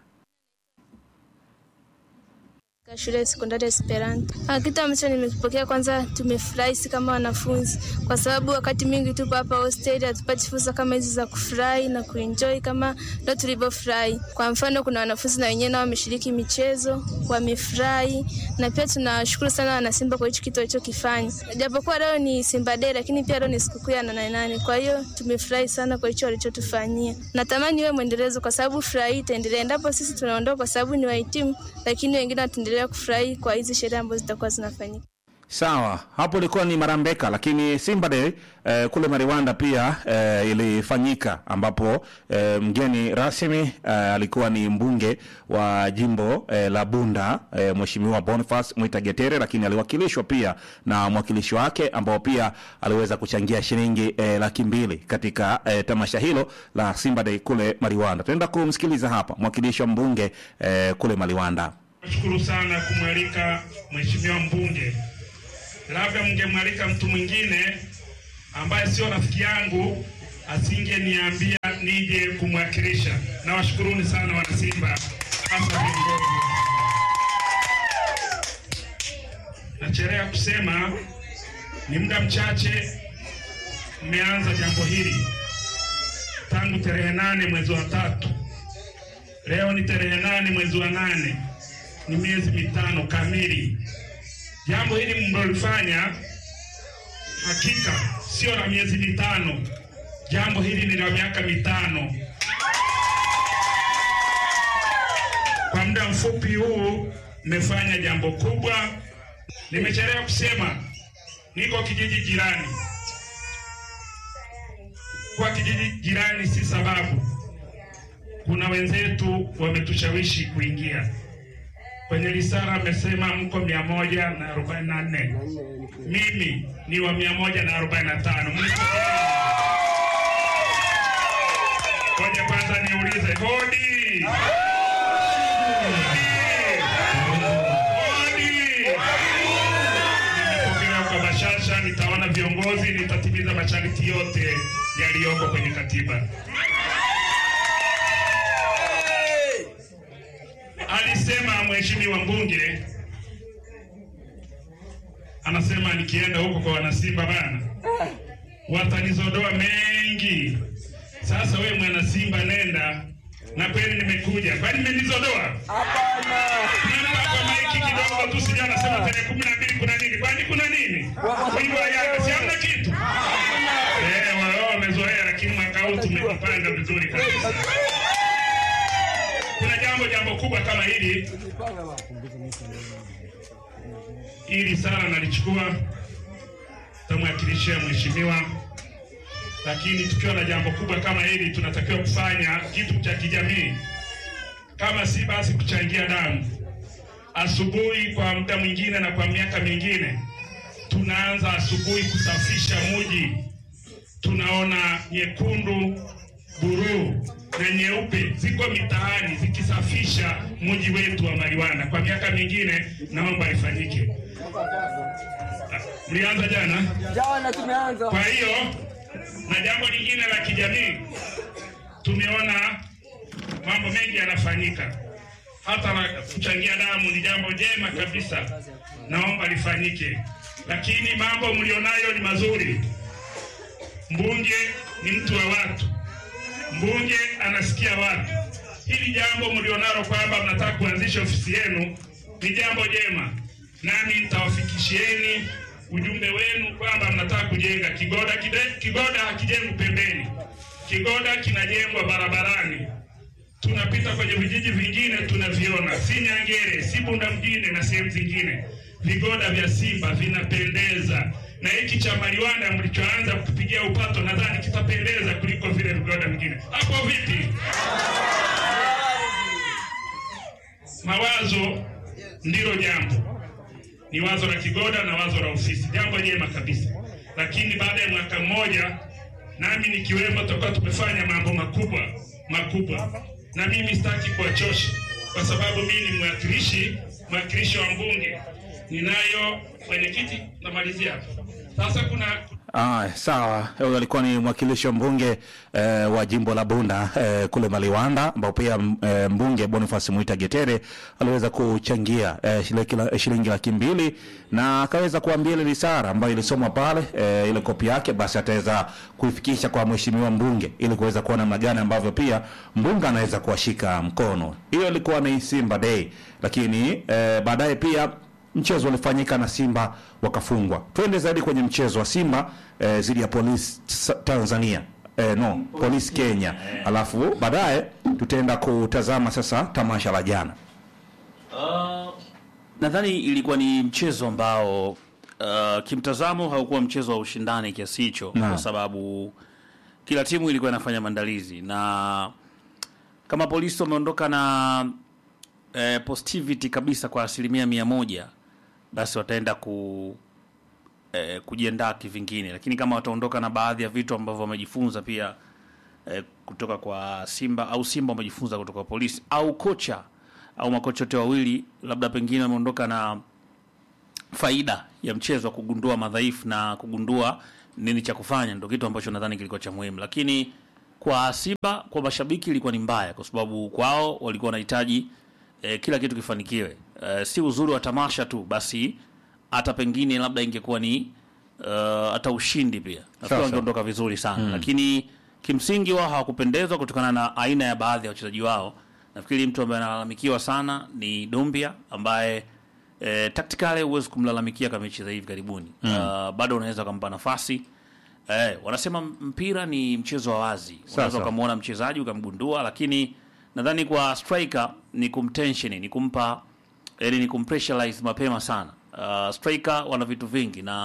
S8: Katika shule ya sekondari ya Esperanto. Ah, Kitu ambacho nimekipokea kwanza, tumefurahi si kama wanafunzi, kwa sababu wakati mwingi tupo hapa hosteli hatupati fursa kama hizi za kufurahi na kuenjoy kama ndo tulivyofurahi. Kwa mfano, kuna wanafunzi na wenyewe nao wameshiriki michezo, wamefurahi, na pia tunawashukuru sana wanasimba kwa hicho kitu walichokifanya. Japokuwa leo ni Simba Day, lakini pia leo ni sikukuu ya nane nane, kwa hiyo tumefurahi sana kwa hicho walichotufanyia. Natamani iwe mwendelezo, kwa sababu furaha hii itaendelea endapo sisi tunaondoka, kwa sababu ni wahitimu, lakini wengine wataendelea kufurahi kwa hizi sherehe ambazo zitakuwa zinafanyika.
S1: Sawa, hapo ilikuwa ni Marambeka, lakini Simba Day eh, kule Mariwanda pia eh, ilifanyika ambapo eh, mgeni rasmi eh, alikuwa ni mbunge wa jimbo eh, la Bunda eh, Mheshimiwa Boniface Mwita Getere, lakini aliwakilishwa pia na mwakilishi wake ambao pia aliweza kuchangia shilingi eh, laki mbili katika eh, tamasha hilo la Simba Day kule Mariwanda. Tunaenda kumsikiliza hapa mwakilishi wa mbunge eh, kule Mariwanda.
S9: Nashukuru sana kumwalika mheshimiwa mbunge. Labda mngemwalika mtu mwingine ambaye sio rafiki yangu, asingeniambia nije kumwakilisha. Nawashukuruni sana wanasimba, hasa viongozi. Nachelea kusema ni muda mchache mmeanza jambo hili tangu tarehe nane mwezi wa tatu. Leo ni tarehe nane mwezi wa nane ni miezi mitano kamili. Jambo hili mlilofanya hakika sio la miezi mitano, jambo hili ni la miaka mitano. Kwa muda mfupi huu mmefanya jambo kubwa. Nimechelewa kusema, niko kijiji jirani, kwa kijiji jirani si sababu. Kuna wenzetu wametushawishi kuingia kwenye risala, amesema mko mia moja na arobaini na nne mimi ni wa mia moja na arobaini na tano Ngoja kwanza niulize, hodi nimepokelewa kwa bashasha, nitaona viongozi, nitatimiza masharti yote yaliyoko kwenye katiba. Alisema mheshimiwa mbunge, anasema nikienda huko kwa wanasimba bana, watanizodoa mengi. Sasa wewe mwana Simba nenda na kweli nimekuja, kwani mmenizodoa? Naomba kwa maiki kidogo tu, sija nasema tarehe kumi na mbili kuna nini? Kwani kuna nini? Wimbo wa Yanga si hamna kitu eh? Wao wamezoea, lakini mwaka huu tumejipanga vizuri kabisa. Kuna jambo jambo kubwa kama hili hili sana nalichukua tamwakilishia mheshimiwa lakini tukiwa na jambo kubwa kama hili tunatakiwa kufanya kitu cha kijamii, kama si basi kuchangia damu. Asubuhi kwa muda mwingine na kwa miaka mingine tunaanza asubuhi kusafisha muji, tunaona nyekundu, buruu na nyeupe ziko mitaani zikisafisha muji wetu wa Maliwanda. Kwa miaka mingine naomba ifanyike. Mlianza jana?
S10: Jana tumeanza.
S9: Kwa hiyo na jambo lingine la kijamii, tumeona mambo mengi yanafanyika, hata la kuchangia damu ni jambo jema kabisa, naomba lifanyike. Lakini mambo mlionayo ni mazuri. Mbunge ni mtu wa watu, mbunge anasikia watu. Hili jambo mlionalo kwamba mnataka kuanzisha ofisi yenu ni jambo jema, nami nitawafikishieni ujumbe wenu kwamba mnataka kujenga kigoda. Kide, kigoda hakijengwi pembeni, kigoda kinajengwa barabarani. Tunapita kwenye vijiji vingine tunaviona, si Nyangere, si Bunda mjini na sehemu zingine, vigoda vya Simba vinapendeza, na hiki cha Maliwanda mlichoanza kutupigia upato, nadhani kitapendeza kuliko vile vigoda vingine. Hapo vipi? Mawazo ndilo jambo ni wazo la kigoda na wazo la ofisi, jambo jema kabisa. Lakini baada ya mwaka mmoja, nami nikiwemo, tutakuwa tumefanya mambo makubwa makubwa, na mimi sitaki kuwachosha, kwa sababu mimi ni mwakilishi mwakilishi wa mbunge, ninayo mwenyekiti. Namalizia hapo sasa. Kuna
S1: Ah, sawa. Huyo alikuwa ni mwakilishi wa mbunge eh, wa jimbo la Bunda eh, kule Maliwanda, ambao pia m- eh, mbunge Boniface Mwita Getere aliweza kuchangia eh, shilingi la- shilingi laki mbili na akaweza kuambia ile risala ambayo ilisomwa pale eh, ile kopi yake, basi ataweza kuifikisha kwa mheshimiwa mbunge ili kuweza kuona namna gani ambavyo pia mbunge anaweza kuwashika mkono. Hiyo ilikuwa ni Simba Day, lakini eh, baadaye pia mchezo ulifanyika na Simba wakafungwa. Twende zaidi kwenye mchezo wa Simba eh, dhidi ya Polisi Sa- Tanzania eh, no Polisi Kenya, alafu baadaye tutaenda kutazama sasa tamasha la jana.
S2: Uh, nadhani ilikuwa ni mchezo ambao uh, kimtazamo haukuwa mchezo wa ushindani kiasi hicho,
S1: Naam.
S2: kwa sababu kila timu ilikuwa inafanya maandalizi, na kama polisi wameondoka na eh, positivity kabisa kwa asilimia mia moja, basi wataenda ku eh, kujiandaa kivingine, lakini kama wataondoka na baadhi ya vitu ambavyo wamejifunza pia eh, kutoka kwa Simba au Simba wamejifunza kutoka kwa polisi au kocha au makocha wote wawili, labda pengine wameondoka na faida ya mchezo wa kugundua madhaifu na kugundua nini cha kufanya, ndio kitu ambacho nadhani kilikuwa cha muhimu. Lakini kwa Simba, kwa mashabiki ilikuwa ni mbaya, kwa sababu kwao walikuwa wanahitaji eh, kila kitu kifanikiwe. Eh, si uzuri wa tamasha tu, basi hata pengine labda ingekuwa ni uh, hata ushindi pia nafikiri
S1: Sawa,
S2: wangeondoka vizuri sana lakini kimsingi wao hawakupendezwa kutokana na aina ya baadhi ya wachezaji wao. Nafikiri mtu ambaye analalamikiwa sana ni Dumbia ambaye eh, tactically huwezi kumlalamikia kama mechi za hivi karibuni uh, bado unaweza ukampa nafasi eh, wanasema mpira ni mchezo wa wazi, unaweza
S1: sawa.
S2: ukamwona mchezaji ukamgundua, lakini nadhani kwa striker ni kumtension, ni kumpa yani ni kumpressurize mapema sana. Uh, striker wana vitu vingi na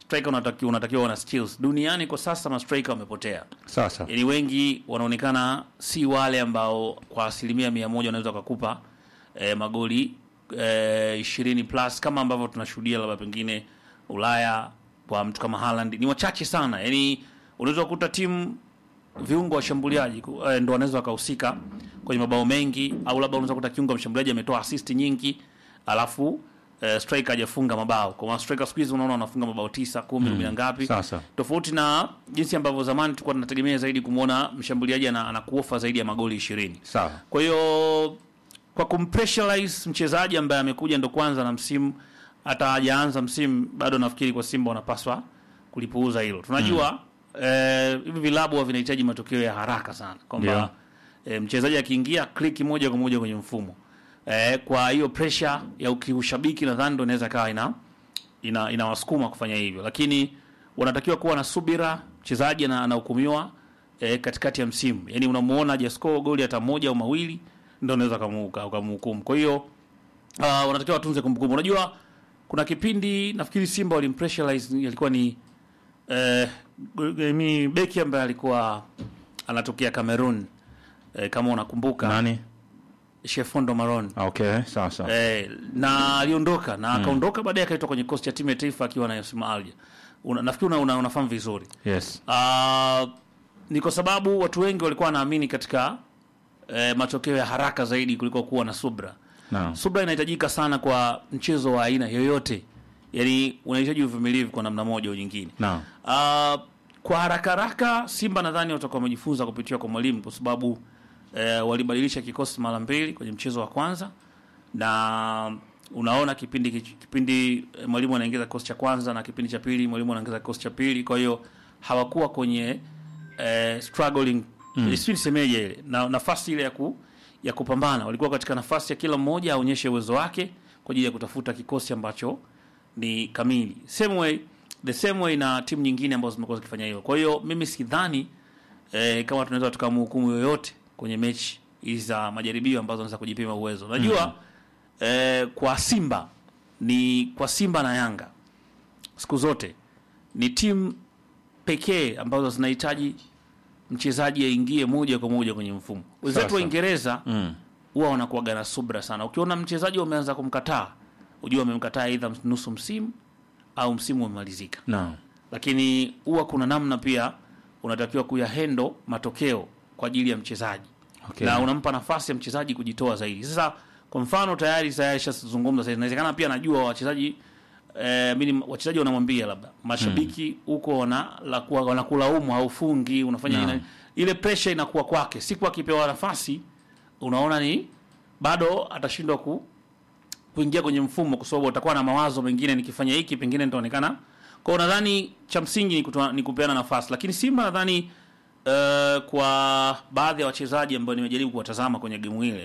S2: striker unatakiwa unatakiwa una skills. Duniani kwa sasa ma striker wamepotea.
S1: Sasa
S2: Yaani wengi wanaonekana si wale ambao kwa asilimia mia moja wanaweza wakakupa eh, magoli eh, ishirini plus kama ambavyo tunashuhudia labda pengine Ulaya kwa mtu kama Haaland ni wachache sana. Yaani unaweza kukuta timu viungo washambuliaji ku- eh, ndo wanaweza wakahusika kwenye mabao mengi, au labda unaweza kukuta kiungo mshambuliaji ametoa assist nyingi alafu eh, striker hajafunga mabao. Kwa maana striker siku hizi unaona wanafunga mabao tisa, kumi, kumi na ngapi
S1: Sasa.
S2: tofauti na jinsi ambavyo zamani tulikuwa tunategemea zaidi kumwona mshambuliaji ana- anakuofa zaidi ya magoli ishirini.
S1: sawa.
S2: Kwa hiyo kwa kumpressurize mchezaji ambaye amekuja ndo kwanza na msimu hata hajaanza msimu bado, nafikiri kwa Simba wanapaswa kulipuuza hilo. Tunajua eh, hivi vilabu huwa vinahitaji matokeo ya haraka sana, kwamba eh, mchezaji akiingia click moja kwa moja kwenye mfumo eh, kwa hiyo pressure ya ukiushabiki nadhani ndo inaweza kawa ina ina inawasukuma kufanya hivyo, lakini wanatakiwa kuwa na subira. Mchezaji ana- anahukumiwa eh, katikati ya msimu, yani unamuona hajascore goli hata moja au mawili, ndio unaweza ukamuuka ukamhukumu. Kwa hiyo uh, wanatakiwa watunze kumbukumbu. Unajua kuna kipindi nafikiri Simba walimpressurize, alikuwa ni eh, mi beki ambaye alikuwa anatokea Cameroon eh, kama unakumbuka
S1: Nani?
S2: Shefondo Maron
S1: Okay, sawa sawa.
S2: Eh, na aliondoka na akaondoka baadaye akaitwa kwenye kosti ya timu ya taifa akiwa na Yosima Alja. Una, nafikiri una, una, unafahamu vizuri.
S1: Yes.
S2: Ah, ni kwa sababu watu wengi walikuwa wanaamini katika eh, matokeo ya haraka zaidi kuliko kuwa na subra.
S1: Naam.
S2: Subra inahitajika sana kwa mchezo wa aina yoyote, yaani unahitaji uvumilivu kwa namna moja au nyingine.
S1: Naam.
S2: Ah, kwa haraka haraka Simba nadhani watakuwa wamejifunza kupitia kwa mwalimu kwa sababu eh, walibadilisha kikosi mara mbili kwenye mchezo wa kwanza na unaona kipindi kipindi eh, mwalimu anaingiza kikosi cha kwanza na kipindi cha pili mwalimu anaingiza kikosi cha pili, kwa hiyo hawakuwa kwenye eh, struggling mm. sijui nisemeje ile na nafasi ile ya ku, ya kupambana, walikuwa katika nafasi ya kila mmoja aonyeshe uwezo wake kwa ajili ya kutafuta kikosi ambacho ni kamili. Same way the same way na timu nyingine ambazo zimekuwa zikifanya hivyo. Kwa hiyo mimi sidhani eh, kama tunaweza tukamhukumu yoyote kwenye mechi hizi za majaribio ambazo wanaweza kujipima uwezo. Unajua eh, kwa Simba ni kwa Simba na Yanga siku zote ni timu pekee ambazo zinahitaji mchezaji aingie moja kwa moja kwenye mfumo. Wenzetu
S1: Sasa.
S2: wa Uingereza
S1: Mm.
S2: huwa wanakuwaga na subra sana. Ukiona mchezaji wameanza kumkataa, ujua wamemkataa aidha nusu msimu au msimu umemalizika
S1: Naam.
S2: lakini huwa kuna namna pia unatakiwa kuyahendo matokeo kwa ajili ya mchezaji
S1: Okay.
S2: na unampa nafasi ya mchezaji kujitoa zaidi. Sasa kwa mfano tayari tayari shazungumza sasa, inawezekana pia najua wachezaji eh, mimi wachezaji wanamwambia labda mashabiki huko wana la kuwa- wanakulaumu haufungi unafanya
S1: Naam.
S2: nini, ile pressure inakuwa kwake, siku akipewa nafasi unaona ni bado atashindwa ku kuingia kwenye mfumo kwa sababu utakuwa na mawazo mengine, nikifanya hiki pengine nitaonekana. Kwa hiyo nadhani cha msingi ni, kutoa, ni kupeana nafasi, lakini Simba nadhani uh, kwa baadhi ya wachezaji ambao nimejaribu kuwatazama kwenye gemu ile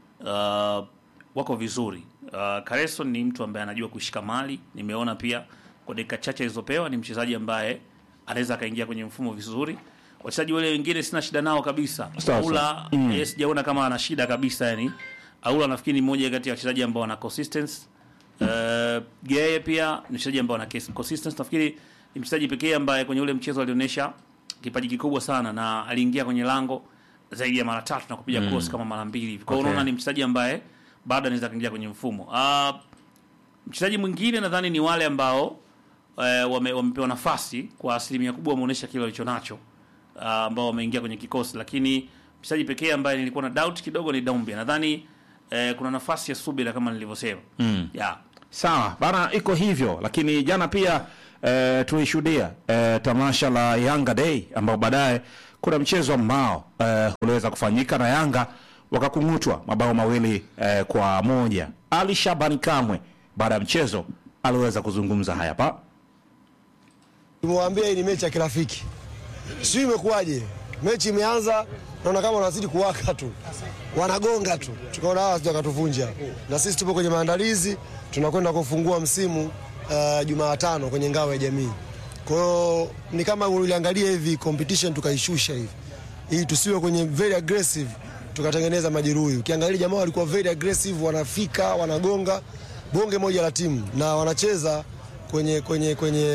S2: uh, wako vizuri. Uh, Kareso ni mtu ambaye anajua kushika mali, nimeona pia kwa dakika chache alizopewa ni mchezaji ambaye anaweza akaingia kwenye mfumo vizuri. Wachezaji wale wengine sina shida nao kabisa.
S1: Sawa,
S2: Aula
S1: sawa.
S2: mm. sijaona kama ana shida kabisa yani. Aula nafikiri ni mmoja kati ya wachezaji ambao wana consistency. Uh, Geye pia ni mchezaji ambao ana kes- consistency. Nafikiri ni mchezaji pekee ambaye kwenye ule mchezo alionyesha kipaji kikubwa sana na aliingia kwenye lango zaidi ya mara tatu na kupiga cross kama mara mbili hivi. Kwa hiyo
S1: Okay.
S2: unaona ni mchezaji ambaye bado anaweza kuingia kwenye mfumo. Uh, mchezaji mwingine nadhani ni wale ambao eh, wame, wamepewa nafasi kwa asilimia kubwa wameonyesha kile walicho nacho uh, ambao wameingia kwenye kikosi, lakini mchezaji pekee ambaye nilikuwa na doubt kidogo ni Doumbia. Nadhani eh, kuna nafasi ya subira kama nilivyosema mm. yeah.
S1: Sawa bana, iko hivyo, lakini jana pia eh, tulishuhudia eh, tamasha la Yanga Day ambao baadaye kuna mchezo ambao eh, uliweza kufanyika na Yanga wakakung'utwa mabao mawili eh, kwa moja. Ali Shabani Kamwe baada ya mchezo aliweza kuzungumza haya hapa.
S10: Tumewambia hii ni mechi ya kirafiki, sijui imekuwaje. Mechi imeanza, naona kama wanazidi kuwaka tu, wanagonga tu, tukaona hawa sija wakatuvunja, na sisi tupo kwenye maandalizi, tunakwenda kufungua msimu uh, Jumatano kwenye ngao ya jamii. Kwa hiyo ni kama uliangalia hivi competition tukaishusha hivi, ili tusiwe kwenye very aggressive, tukatengeneza majeruhi. Ukiangalia jamaa walikuwa very aggressive, wanafika wanagonga bonge moja la timu na wanacheza kwenye kwenye kwenye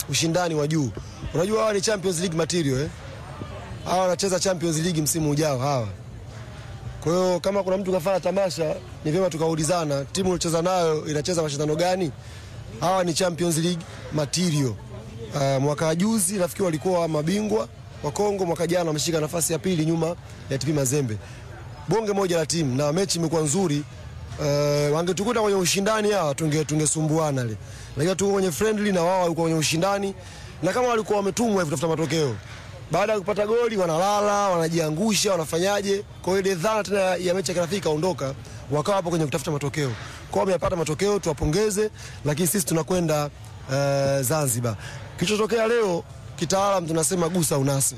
S10: ushindani wa juu. Unajua hawa ni Champions League material eh? Hawa wanacheza Champions League msimu ujao hawa. Kwa hiyo kama kuna mtu kafanya tamasha, ni vyema tukaulizana timu uliocheza nayo inacheza mashindano gani. Hawa ni Champions League material. Uh, mwaka juzi nafikiri walikuwa mabingwa wa Kongo, mwaka jana wameshika nafasi ya pili nyuma ya TP Mazembe. Bonge moja la timu na mechi imekuwa nzuri. Uh, wangetukuta kwenye ushindani hawa tunge tungesumbuana le. Lakini tuko kwenye friendly na wao walikuwa kwenye ushindani na kama walikuwa wametumwa hivi kutafuta matokeo. Baada ya kupata goli wanalala, wanajiangusha, wanafanyaje? Kwa hiyo ile dhana tena ya mechi ya kirafiki ikaondoka, wakawa hapo kwenye kutafuta matokeo. Kwa hiyo wamepata matokeo, tuwapongeze, lakini sisi tunakwenda uh, Zanzibar. Kilichotokea leo kitaalam tunasema gusa unase.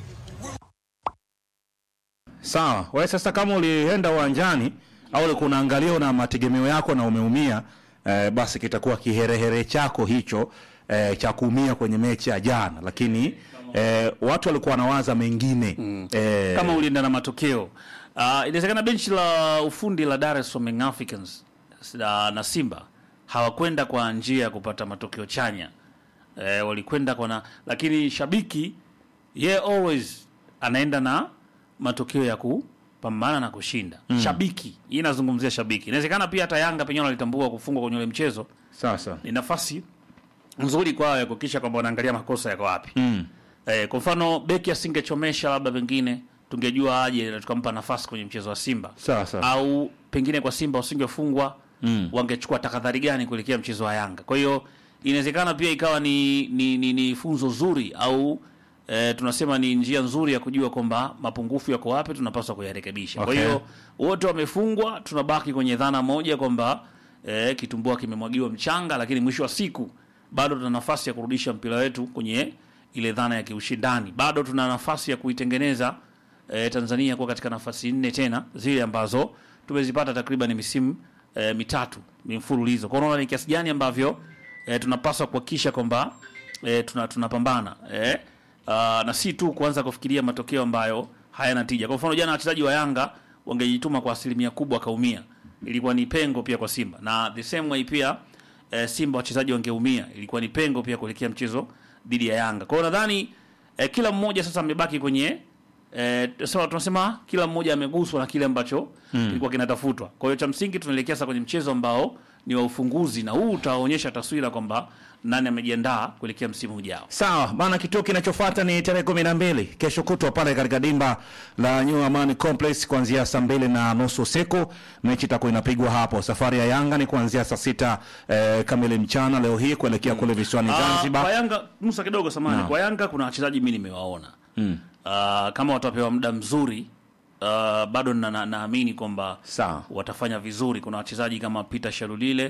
S1: Sawa, wewe sasa kama ulienda uwanjani au ulikuwa unaangalia na mategemeo yako na umeumia eh, basi kitakuwa kiherehere chako hicho eh, cha kuumia kwenye mechi ya jana, lakini eh, watu walikuwa wanawaza mengine mm. eh,
S2: kama ulienda na matokeo uh, inawezekana benchi la ufundi la Dar es Salaam Young Africans na, na Simba hawakwenda kwa njia ya kupata matokeo chanya eh, walikwenda kwa na, lakini shabiki ye always anaenda na matokeo ya kupambana na kushinda mm. Shabiki hii inazungumzia shabiki. Inawezekana pia hata Yanga penyewe walitambua kufungwa kwenye ule mchezo
S1: sasa
S2: ni nafasi nzuri kwao ya kuhakikisha kwamba wanaangalia makosa yako wapi
S1: mm.
S2: Eh, kwa mfano beki asingechomesha labda pengine tungejua aje na tukampa nafasi kwenye mchezo wa Simba
S1: Sawa, sawa.
S2: au pengine kwa Simba usingefungwa
S1: Mm.
S2: wangechukua tahadhari gani kuelekea mchezo wa Yanga. Kwa hiyo inawezekana pia ikawa ni, ni, ni, ni funzo zuri au eh, tunasema ni njia nzuri ya kujua kwamba mapungufu yako wapi, tunapaswa kuyarekebisha. Kwa
S1: Okay.
S2: hiyo wote wamefungwa, tunabaki kwenye dhana moja kwamba eh, kitumbua kimemwagiwa mchanga, lakini mwisho wa siku bado tuna nafasi ya kurudisha mpira wetu kwenye ile dhana ya kiushindani. Bado tuna nafasi ya kuitengeneza eh, Tanzania kuwa katika nafasi nne tena zile ambazo tumezipata takriban misimu eh, mitatu mfululizo. Kwa hiyo unaona ni kiasi gani ambavyo eh, tunapaswa kuhakikisha kwamba eh, tuna tunapambana eh, uh, na si tu kuanza kufikiria matokeo ambayo hayana tija. Kwa mfano jana wachezaji wa Yanga wangejituma kwa asilimia kubwa wakaumia, ilikuwa ni pengo pia kwa Simba, na the same way pia eh, Simba wachezaji wangeumia, ilikuwa ni pengo pia kuelekea mchezo dhidi ya Yanga. Kwa hiyo nadhani eh, kila mmoja sasa amebaki kwenye eh, sawa tunasema kila mmoja ameguswa na kile ambacho kilikuwa kinatafutwa. Kwa hiyo cha msingi tunaelekea sasa kwenye mchezo ambao ni wa ufunguzi, na huu utaonyesha taswira kwamba nani amejiandaa kuelekea msimu ujao.
S1: Sawa bana, kituo kinachofuata ni tarehe kumi na mbili kesho kutwa pale katika dimba la New Amani Complex kuanzia saa mbili na nusu usiku. Mechi itakuwa inapigwa hapo. Safari ya Yanga ni kuanzia saa sita eh, kamili mchana leo hii kuelekea kule visiwani
S2: Ah, kwa
S1: Zanzibar.
S2: Yanga Musa kidogo samani,
S1: Naam.
S2: kwa Yanga kuna wachezaji mimi nimewaona
S1: Mm.
S2: Ah, kama watapewa muda mzuri ah, bado na- na- naamini kwamba
S1: Sawa.
S2: watafanya vizuri. Kuna wachezaji kama Peter Shalulile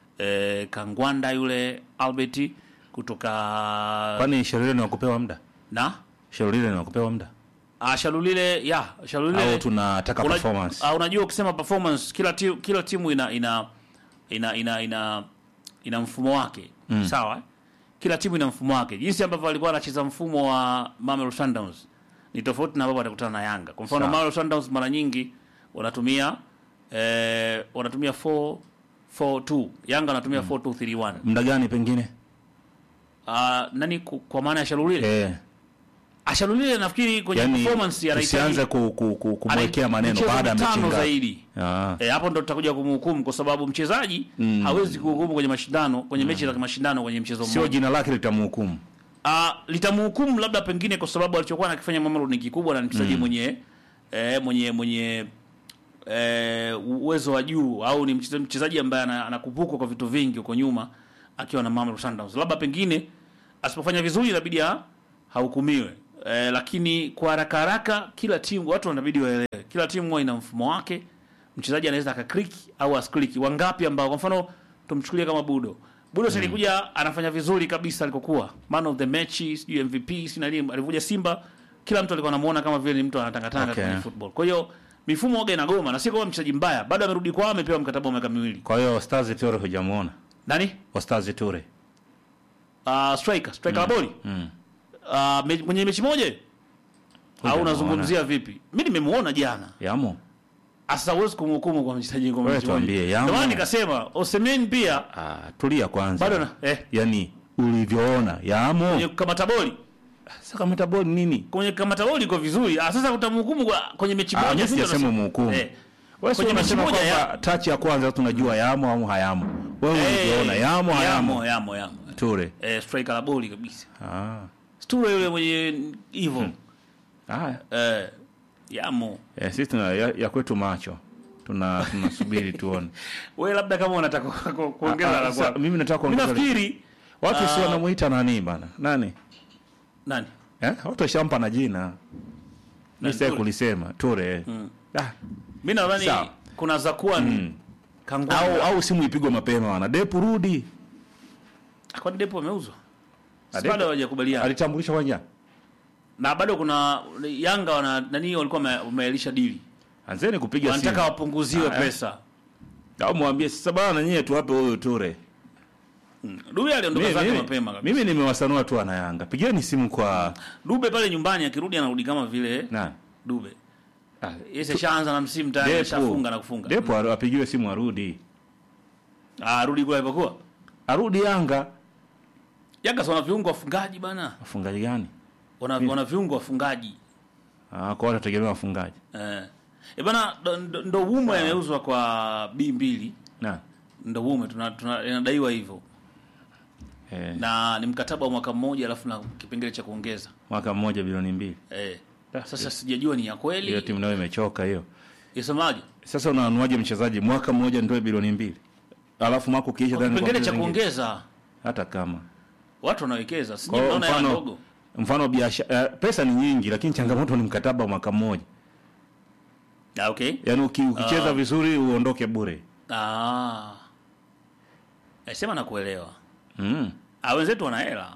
S2: eh, Kangwanda yule Albert kutoka
S1: Kwani Shalulile ni wakupewa muda?
S2: na
S1: Shalulile ni wakupewa muda
S2: Ah, Shalulile ya Shalulile
S1: au tunataka
S2: Una-
S1: performance?
S2: ah, unajua ukisema performance kila timu, kila timu ina ina ina ina ina, ina mfumo wake sawa eh? kila timu ina mfumo wake jinsi ambavyo walikuwa wanacheza mfumo wa Mamelodi Sundowns ni tofauti na ambavyo watakutana na Yanga kwa mfano
S1: Sawa.
S2: Mamelodi Sundowns mara nyingi wanatumia eh, wanatumia 4 4-2 Yanga wanatumia 4-2-3-1
S1: Muda gani pengine?
S2: Ah, nani ku- kwa maana ya Shalulile
S1: Eh,
S2: Ashalulile nafikiri kwenye
S1: yani
S2: performance
S1: tusianze ku, ku, ku, kumwekea maneno baada ya mechi
S2: tano
S1: ngapi.
S2: zaidi
S1: Ah.
S2: E, hapo ndo tutakuja kumhukumu kwa sababu mchezaji hawezi kuhukumu kwenye mashindano kwenye mechi za mashindano kwenye mchezo
S1: Sio
S2: mmoja.
S1: jina lake litamhukumu.
S2: Ah, litamhukumu labda pengine kwa sababu alichokuwa anakifanya Mamelodi ni kikubwa na ni mchezaji mwenye eh, mwenye mwenye eh, uwezo wa juu au ni mcheza- mchezaji ambaye ana- anakumbukwa kwa vitu vingi huko nyuma akiwa na Mamelodi Sundowns. Labda pengine asipofanya vizuri inabidi ha- hahukumiwe. Eh, lakini kwa haraka haraka kila timu watu wanabidi waelewe. Kila timu huwa ina mfumo wake. Mchezaji anaweza akaklik au asklik. Wangapi ambao kwa mfano tumchukulie kama Budo. Budo mm. alikuja anafanya vizuri kabisa alikokuwa. Man of the match, sijui MVP, sina nini alivyokuja Simba kila mtu alikuwa anamuona kama vile ni mtu anatangatanga
S1: Okay.
S2: kwenye football. Kwa hiyo mifumo waga inagoma na si kama mchezaji mbaya, bado amerudi kwao amepewa mkataba wa miaka miwili.
S1: Kwa hiyo Stars Ture hujamuona?
S2: Nani?
S1: Stars Ture.
S2: Uh, striker, striker wa boli.
S1: Mm.
S2: Uh, me, mwenye mechi moja? Au
S1: Hujamuona.
S2: unazungumzia vipi? Mimi nimemuona jana.
S1: Yamo.
S2: Asa huwezi kumhukumu kwa mchezaji kwa
S1: Wewe
S2: mechi moja.
S1: tuambie,
S2: Ndio
S1: Yanga.
S2: maana nikasema Osimhen pia
S1: Ah, tulia kwanza.
S2: bado na eh
S1: Yaani ulivyoona yamo
S2: kwenye kukamata boli
S1: sasa kama taboni nini
S2: kwenye kukamata boli iko vizuri ah, sasa utamhukumu kwa- kwenye mechi
S1: Ah,
S2: moja
S1: mimi
S2: si ndio
S1: sijasema
S2: unasema?
S1: mhukumu.
S2: eh.
S1: wewe sio
S2: kwenye mechi
S1: unasema
S2: moja
S1: kwamba
S2: ya
S1: tachi ya kwanza tunajua yamo au hayamo wewe
S2: Eh,
S1: ulivyoona yamo hayamo
S2: yamo yamo yamo
S1: ture
S2: eh, striker la boli kabisa
S1: ah
S2: sture yule mwenye hivyo
S1: haya
S2: eh, yamo
S1: eh, sisi tuna ya, ya kwetu macho tuna tunasubiri tuone
S2: wewe labda kama unataka ku- ku- kuongeza
S1: Ah,
S2: la
S1: ah, sa-
S2: kwako.
S1: mimi nataka
S2: Mimi
S1: kuongeza
S2: nafikiri
S1: watu si
S2: Ah.
S1: wanamuita nani bana nani
S2: nani
S1: eh watu washampa na jina mimi
S2: Nani,
S1: sitaki
S2: Ture?
S1: kulisema ture ah,
S2: mi nadhani
S1: Sawa.
S2: kuna za kuwa ni
S1: Mm.
S2: kangwanda.
S1: au au simu ipigwe mapema wana depu rudi
S2: kwani depo ameuzwa
S1: Ah,
S2: Si
S1: Depo-
S2: bado hawajakubaliana
S1: alitambulisha kwanza
S2: na bado kuna Yanga wana nani walikuwa wame- wameelisha dili
S1: anzeni kupiga
S2: wanataka
S1: simu
S2: wapunguziwe
S1: Ah, eh.
S2: pesa
S1: au mwambie sasa bana nyie tuwape huyo ture
S2: Dube aliondoka
S1: Mimi-
S2: zake
S1: mimi-
S2: mapema kabisa
S1: mimi nimewasanua tu ana Yanga pigeni simu kwa
S2: Dube pale nyumbani akirudi anarudi kama vile
S1: nani
S2: Dube
S1: Ah,
S2: yeye ashaanza na msimu tayari
S1: Depu.
S2: ashafunga na kufunga
S1: Depu aru- apigiwe simu arudi
S2: ah rudi kule alipokuwa
S1: arudi Yanga
S2: Yanga si wana viungo wafungaji bana
S1: wafungaji gani
S2: wana, wana viungo wafungaji
S1: ah, kwa watu wategemea wafungaji
S2: eh e bana ndo- ndo- ndo Wumo yameuzwa kwa B mbili
S1: na
S2: ndo Wumo tuna, tuna inadaiwa hivyo
S1: eh,
S2: na ni mkataba wa mwaka mmoja alafu na kipengele cha kuongeza
S1: mwaka mmoja bilioni mbili
S2: eh sasa sijajua ni ya
S1: hiyo
S2: kweli
S1: timu nayo imechoka hiyo
S2: isemaje
S1: sasa unanuaje mchezaji mwaka mmoja ndio bilioni mbili alafu mwaka ukiisha
S2: Kwa
S1: ndani
S2: kipengele cha
S1: kwa zingine.
S2: kuongeza
S1: hata kama
S2: watu wanawekeza si
S1: Kwa hiyo
S2: naona hela
S1: mfano
S2: ndogo
S1: mfano biashara eh, pesa ni nyingi lakini changamoto ni mkataba wa mwaka mmoja
S2: ah okay
S1: yaani uki, ukicheza
S2: Ah.
S1: vizuri uondoke bure
S2: ah Eh, sema nakuelewa
S1: mm.
S2: ah wenzetu wana hela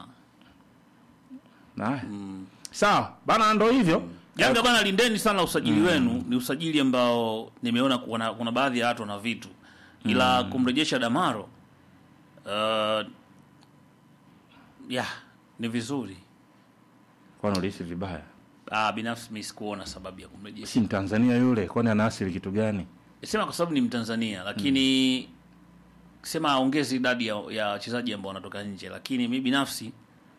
S1: Haya. sawa bana ndo hivyo
S2: Yanga bana, lindeni sana usajili wenu. Ni usajili ambao nimeona kuna, kuna baadhi ya watu wana vitu, ila kumrejesha Damaro uh, ya ni vizuri.
S1: kwani ulihisi vibaya
S2: Ah, binafsi mimi sikuona sababu ya kumrejesha,
S1: si mtanzania yule kwani anaasili kitu gani
S2: sema kwa sababu ni Mtanzania, lakini sema aongeze idadi ya ya wachezaji ambao wanatoka nje, lakini mi binafsi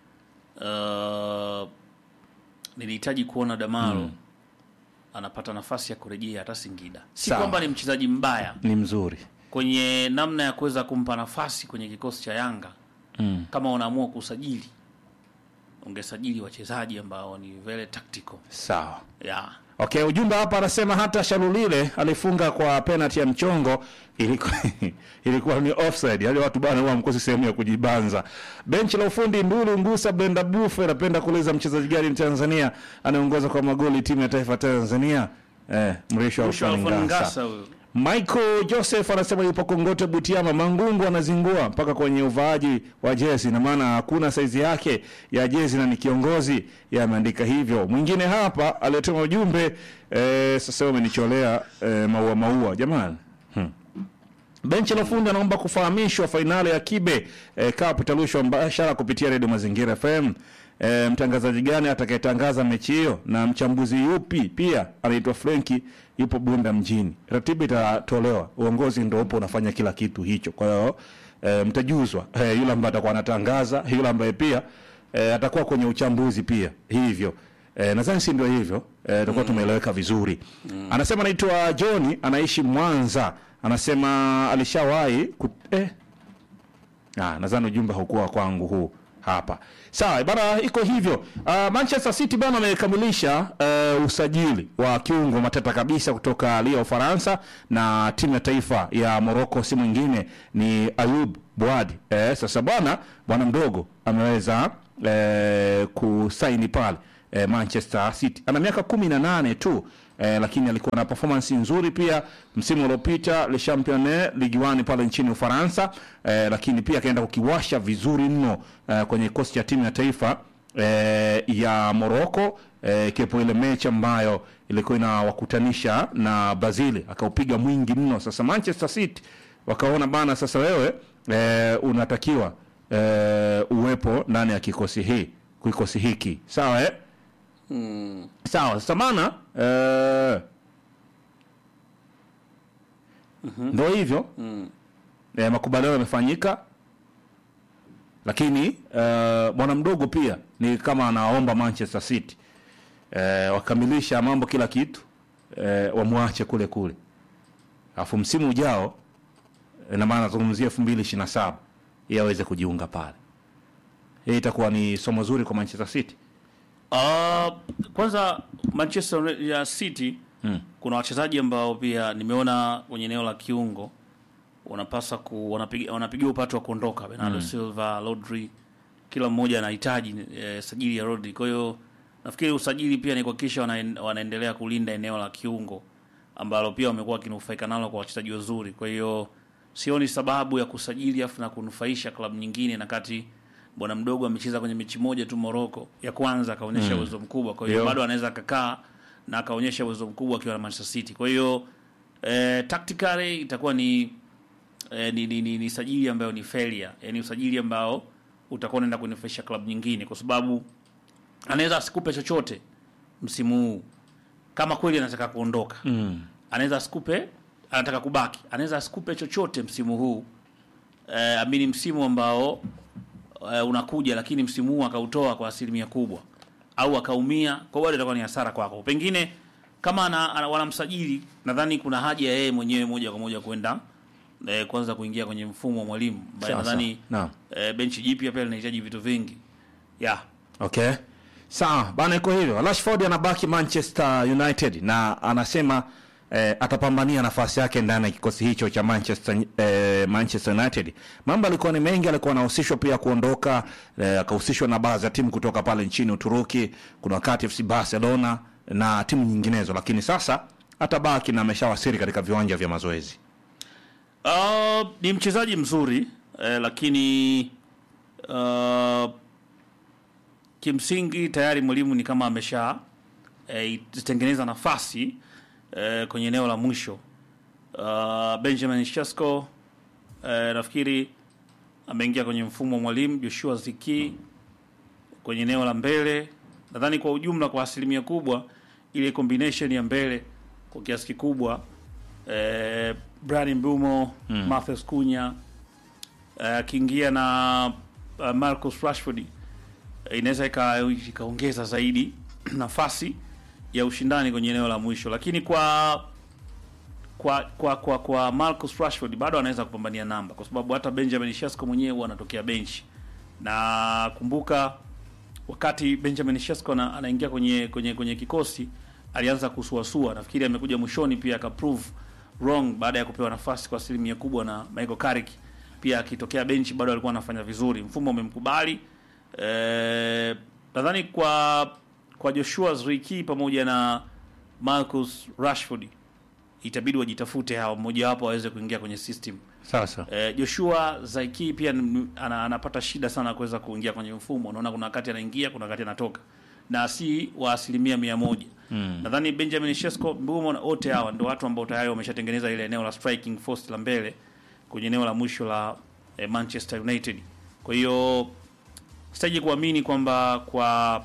S2: uh, nilihitaji kuona Damaro anapata nafasi ya kurejea hata Singida. Si
S1: Sawa.
S2: kwamba ni mchezaji mbaya
S1: ni mzuri
S2: kwenye namna ya kuweza kumpa nafasi kwenye kikosi cha Yanga.
S1: mm.
S2: Kama unaamua kusajili, ungesajili wachezaji ambao ni very tactical
S1: sawa
S2: yeah.
S1: okay ujumbe hapa anasema hata shalulile alifunga kwa penalty ya mchongo ilikuwa, ilikuwa ni offside yani watu bana huwa mkosi sehemu ya kujibanza benchi la ufundi ndulu ngusa brenda bufe napenda kuuliza mchezaji gani mtanzania anayeongoza kwa magoli timu ya taifa tanzania eh, mrisho
S2: Mwisho
S1: Alfan
S2: Alfan
S1: Ngasa.
S2: Ngasa huyo.
S1: Michael Joseph anasema yupo Kongote Butiama, Mangungu anazingua mpaka kwenye uvaaji wa jezi, na maana hakuna saizi yake ya jezi na ni kiongozi, yameandika hivyo. Mwingine hapa aliyetuma ujumbe eh, sasa umenicholea eh, maua maua, jamani hmm. Benchi la ufundi anaomba kufahamishwa fainali ya Kibe eh, Cup itarushwa mbashara kupitia redio Mazingira FM. Eh, mtangazaji gani atakayetangaza mechi hiyo na mchambuzi yupi pia anaitwa Frenki, yupo Bunda mjini. Ratiba itatolewa, uongozi ndio upo unafanya kila kitu hicho. Kwa hiyo eh, mtajuzwa eh, yule ambaye atakuwa anatangaza, yule ambaye pia eh, atakuwa kwenye uchambuzi pia hivyo. Eh, nadhani si ndio hivyo eh, tutakuwa tumeeleweka vizuri. Anasema anaitwa John, anaishi Mwanza. Anasema alishawahi kut... eh, Ah, nadhani ujumbe haukuwa kwangu huu hapa. Sawa bana, iko hivyo. Uh, Manchester City bana amekamilisha uh, usajili wa kiungo matata kabisa kutoka Lille Ufaransa, na timu ya taifa ya Morocco si mwingine ni Ayub Bouadi. Eh, sasa bwana bwana mdogo ameweza eh, kusaini pale eh, Manchester City. Ana miaka kumi na nane tu eh, lakini alikuwa na performance nzuri pia msimu uliopita Le Championnat Ligue 1 pale nchini Ufaransa eh, lakini pia akaenda kukiwasha vizuri mno eh, kwenye kikosi cha timu ya taifa eh, ya Morocco eh, ikiwepo ile mechi ambayo ilikuwa inawakutanisha na Brazil akaupiga mwingi mno. Sasa Manchester City wakaona bana, sasa wewe eh, unatakiwa eh, uwepo ndani ya kikosi hii kikosi hiki sawa eh? sawa sasa maana eh, ndo hivyo eh, makubaliano yamefanyika lakini uh, bwana mdogo pia ni kama anaomba Manchester City uh, wakamilisha mambo kila kitu uh, wamwache kule kule, alafu msimu ujao ina maana nazungumzia elfu mbili ishirini na saba ili aweze kujiunga pale. Hii itakuwa ni somo zuri kwa Manchester City.
S2: Uh, kwanza Manchester ya City
S1: Mm.
S2: kuna wachezaji ambao pia nimeona kwenye eneo la kiungo wanapasa ku wanapiga wanapigia upatu wa kuondoka Bernardo Silva, Rodri, kila mmoja anahitaji eh, sajili ya Rodri. Kwa hiyo nafikiri usajili pia ni kuhakikisha wana, wanaendelea kulinda eneo la kiungo ambalo pia wamekuwa wakinufaika nalo kwa wachezaji wazuri. Kwa hiyo sioni sababu ya kusajili afu na kunufaisha klabu nyingine, na kati bwana mdogo amecheza kwenye mechi moja tu Morocco ya kwanza akaonyesha uwezo mkubwa, kwa hiyo
S1: Ndio.
S2: bado anaweza akakaa na akaonyesha uwezo mkubwa akiwa na Manchester City. Kwa hiyo eh, tactically itakuwa ni, eh, ni, ni, ni, ni sajili ambayo ni failure, yani usajili ambao utakuwa unaenda kunufaisha klabu nyingine, kwa sababu anaweza asikupe chochote msimu huu kama kweli anataka kuondoka
S1: Mm.
S2: anaweza asikupe anataka kubaki anaweza asikupe chochote msimu huu eh, amini msimu ambao eh, unakuja lakini msimu huu akautoa kwa asilimia kubwa au akaumia kwa bado itakuwa ni hasara kwako pengine kama ana, ana, wanamsajili nadhani kuna haja ya yeye mwenyewe moja kwa moja kwenda eh, kwanza kuingia kwenye mfumo wa mwalimu ambaye
S1: Sawa,
S2: nadhani
S1: sawa.
S2: eh, benchi jipya pia linahitaji vitu vingi yeah.
S1: Okay. Sawa, bana iko hivyo. Rashford anabaki Manchester United na anasema eh, atapambania nafasi yake ndani ya kikosi hicho cha Manchester eh, Manchester United. Mambo alikuwa ni mengi, alikuwa anahusishwa pia kuondoka, eh, akahusishwa na baadhi ya timu kutoka pale nchini Uturuki, kuna wakati FC Barcelona na timu nyinginezo, lakini sasa atabaki na ameshawasili katika viwanja vya mazoezi.
S2: Uh, ni mchezaji mzuri eh, lakini uh, kimsingi tayari mwalimu ni kama amesha eh, itengeneza nafasi eh, kwenye eneo la mwisho. Uh, Benjamin Sesko eh, nafikiri ameingia kwenye mfumo wa mwalimu Joshua Ziki kwenye eneo la mbele. Nadhani kwa ujumla, kwa asilimia kubwa, ile combination ya mbele kwa kiasi kikubwa eh, Bryan Mbumo mm. Matheus Cunha eh, akiingia na uh, Marcus Rashford eh, inaweza ika- ikaongeza zaidi nafasi ya ushindani kwenye eneo la mwisho, lakini kwa kwa kwa kwa, kwa Marcus Rashford bado anaweza kupambania namba, kwa sababu hata Benjamin Sesko mwenyewe huwa anatokea benchi, na kumbuka wakati Benjamin Sesko ana- anaingia kwenye kwenye kwenye kikosi alianza kusuasua. Nafikiri amekuja mwishoni pia akaprove wrong baada ya kupewa nafasi kwa asilimia kubwa na Michael Carrick, pia akitokea benchi bado alikuwa anafanya vizuri, mfumo umemkubali. Eh, nadhani kwa kwa Joshua Zirkzee pamoja na Marcus Rashford itabidi wajitafute hao, mmoja wapo aweze kuingia kwenye system.
S1: Sasa
S2: Eh, Joshua Zaiki pia ni- ana, anapata shida sana kuweza kuingia kwenye mfumo. Unaona kuna wakati anaingia, kuna wakati anatoka na si wa asilimia mia moja. Mm. Nadhani Benjamin Sesko, Mbumo na wote hawa ndio watu ambao tayari wameshatengeneza ile eneo la striking force la mbele kwenye eneo la mwisho la eh, Manchester United. Kwa hiyo sitaji kuamini kwamba kwa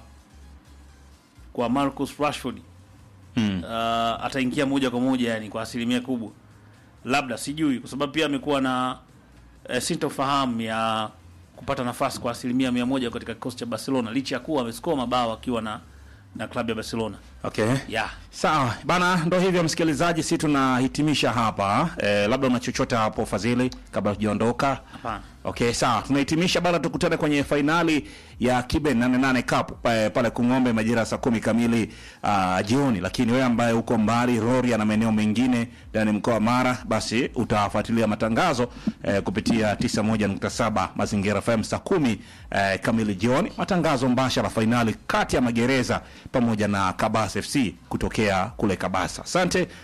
S2: kwa Marcus Rashford
S1: mm.
S2: uh, ataingia moja kwa moja yani kwa asilimia kubwa, labda sijui, kwa sababu pia amekuwa na uh, sintofahamu ya kupata nafasi kwa asilimia mia moja katika kikosi cha Barcelona licha ya kuwa amesikoa mabao akiwa na na klabu ya Barcelona
S1: okay.
S2: yeah.
S1: Sawa bana, ndo hivyo msikilizaji, si tunahitimisha hapa eh, labda una chochote hapo Fadhili, kabla tujaondoka?
S2: Hapana.
S1: Okay, sawa, tunahitimisha bana, tukutane kwenye fainali ya Kibe 88 Cup eh, pale Kung'ombe majira ya saa kumi kamili uh, jioni. Lakini wewe ambaye uko mbali Rorya na maeneo mengine ndani mkoa wa Mara, basi utafuatilia matangazo eh, kupitia 91.7 Mazingira FM saa kumi eh, kamili jioni, matangazo mbashara fainali kati ya Magereza pamoja na Kabasa FC kutokea kule Kabasa. Asante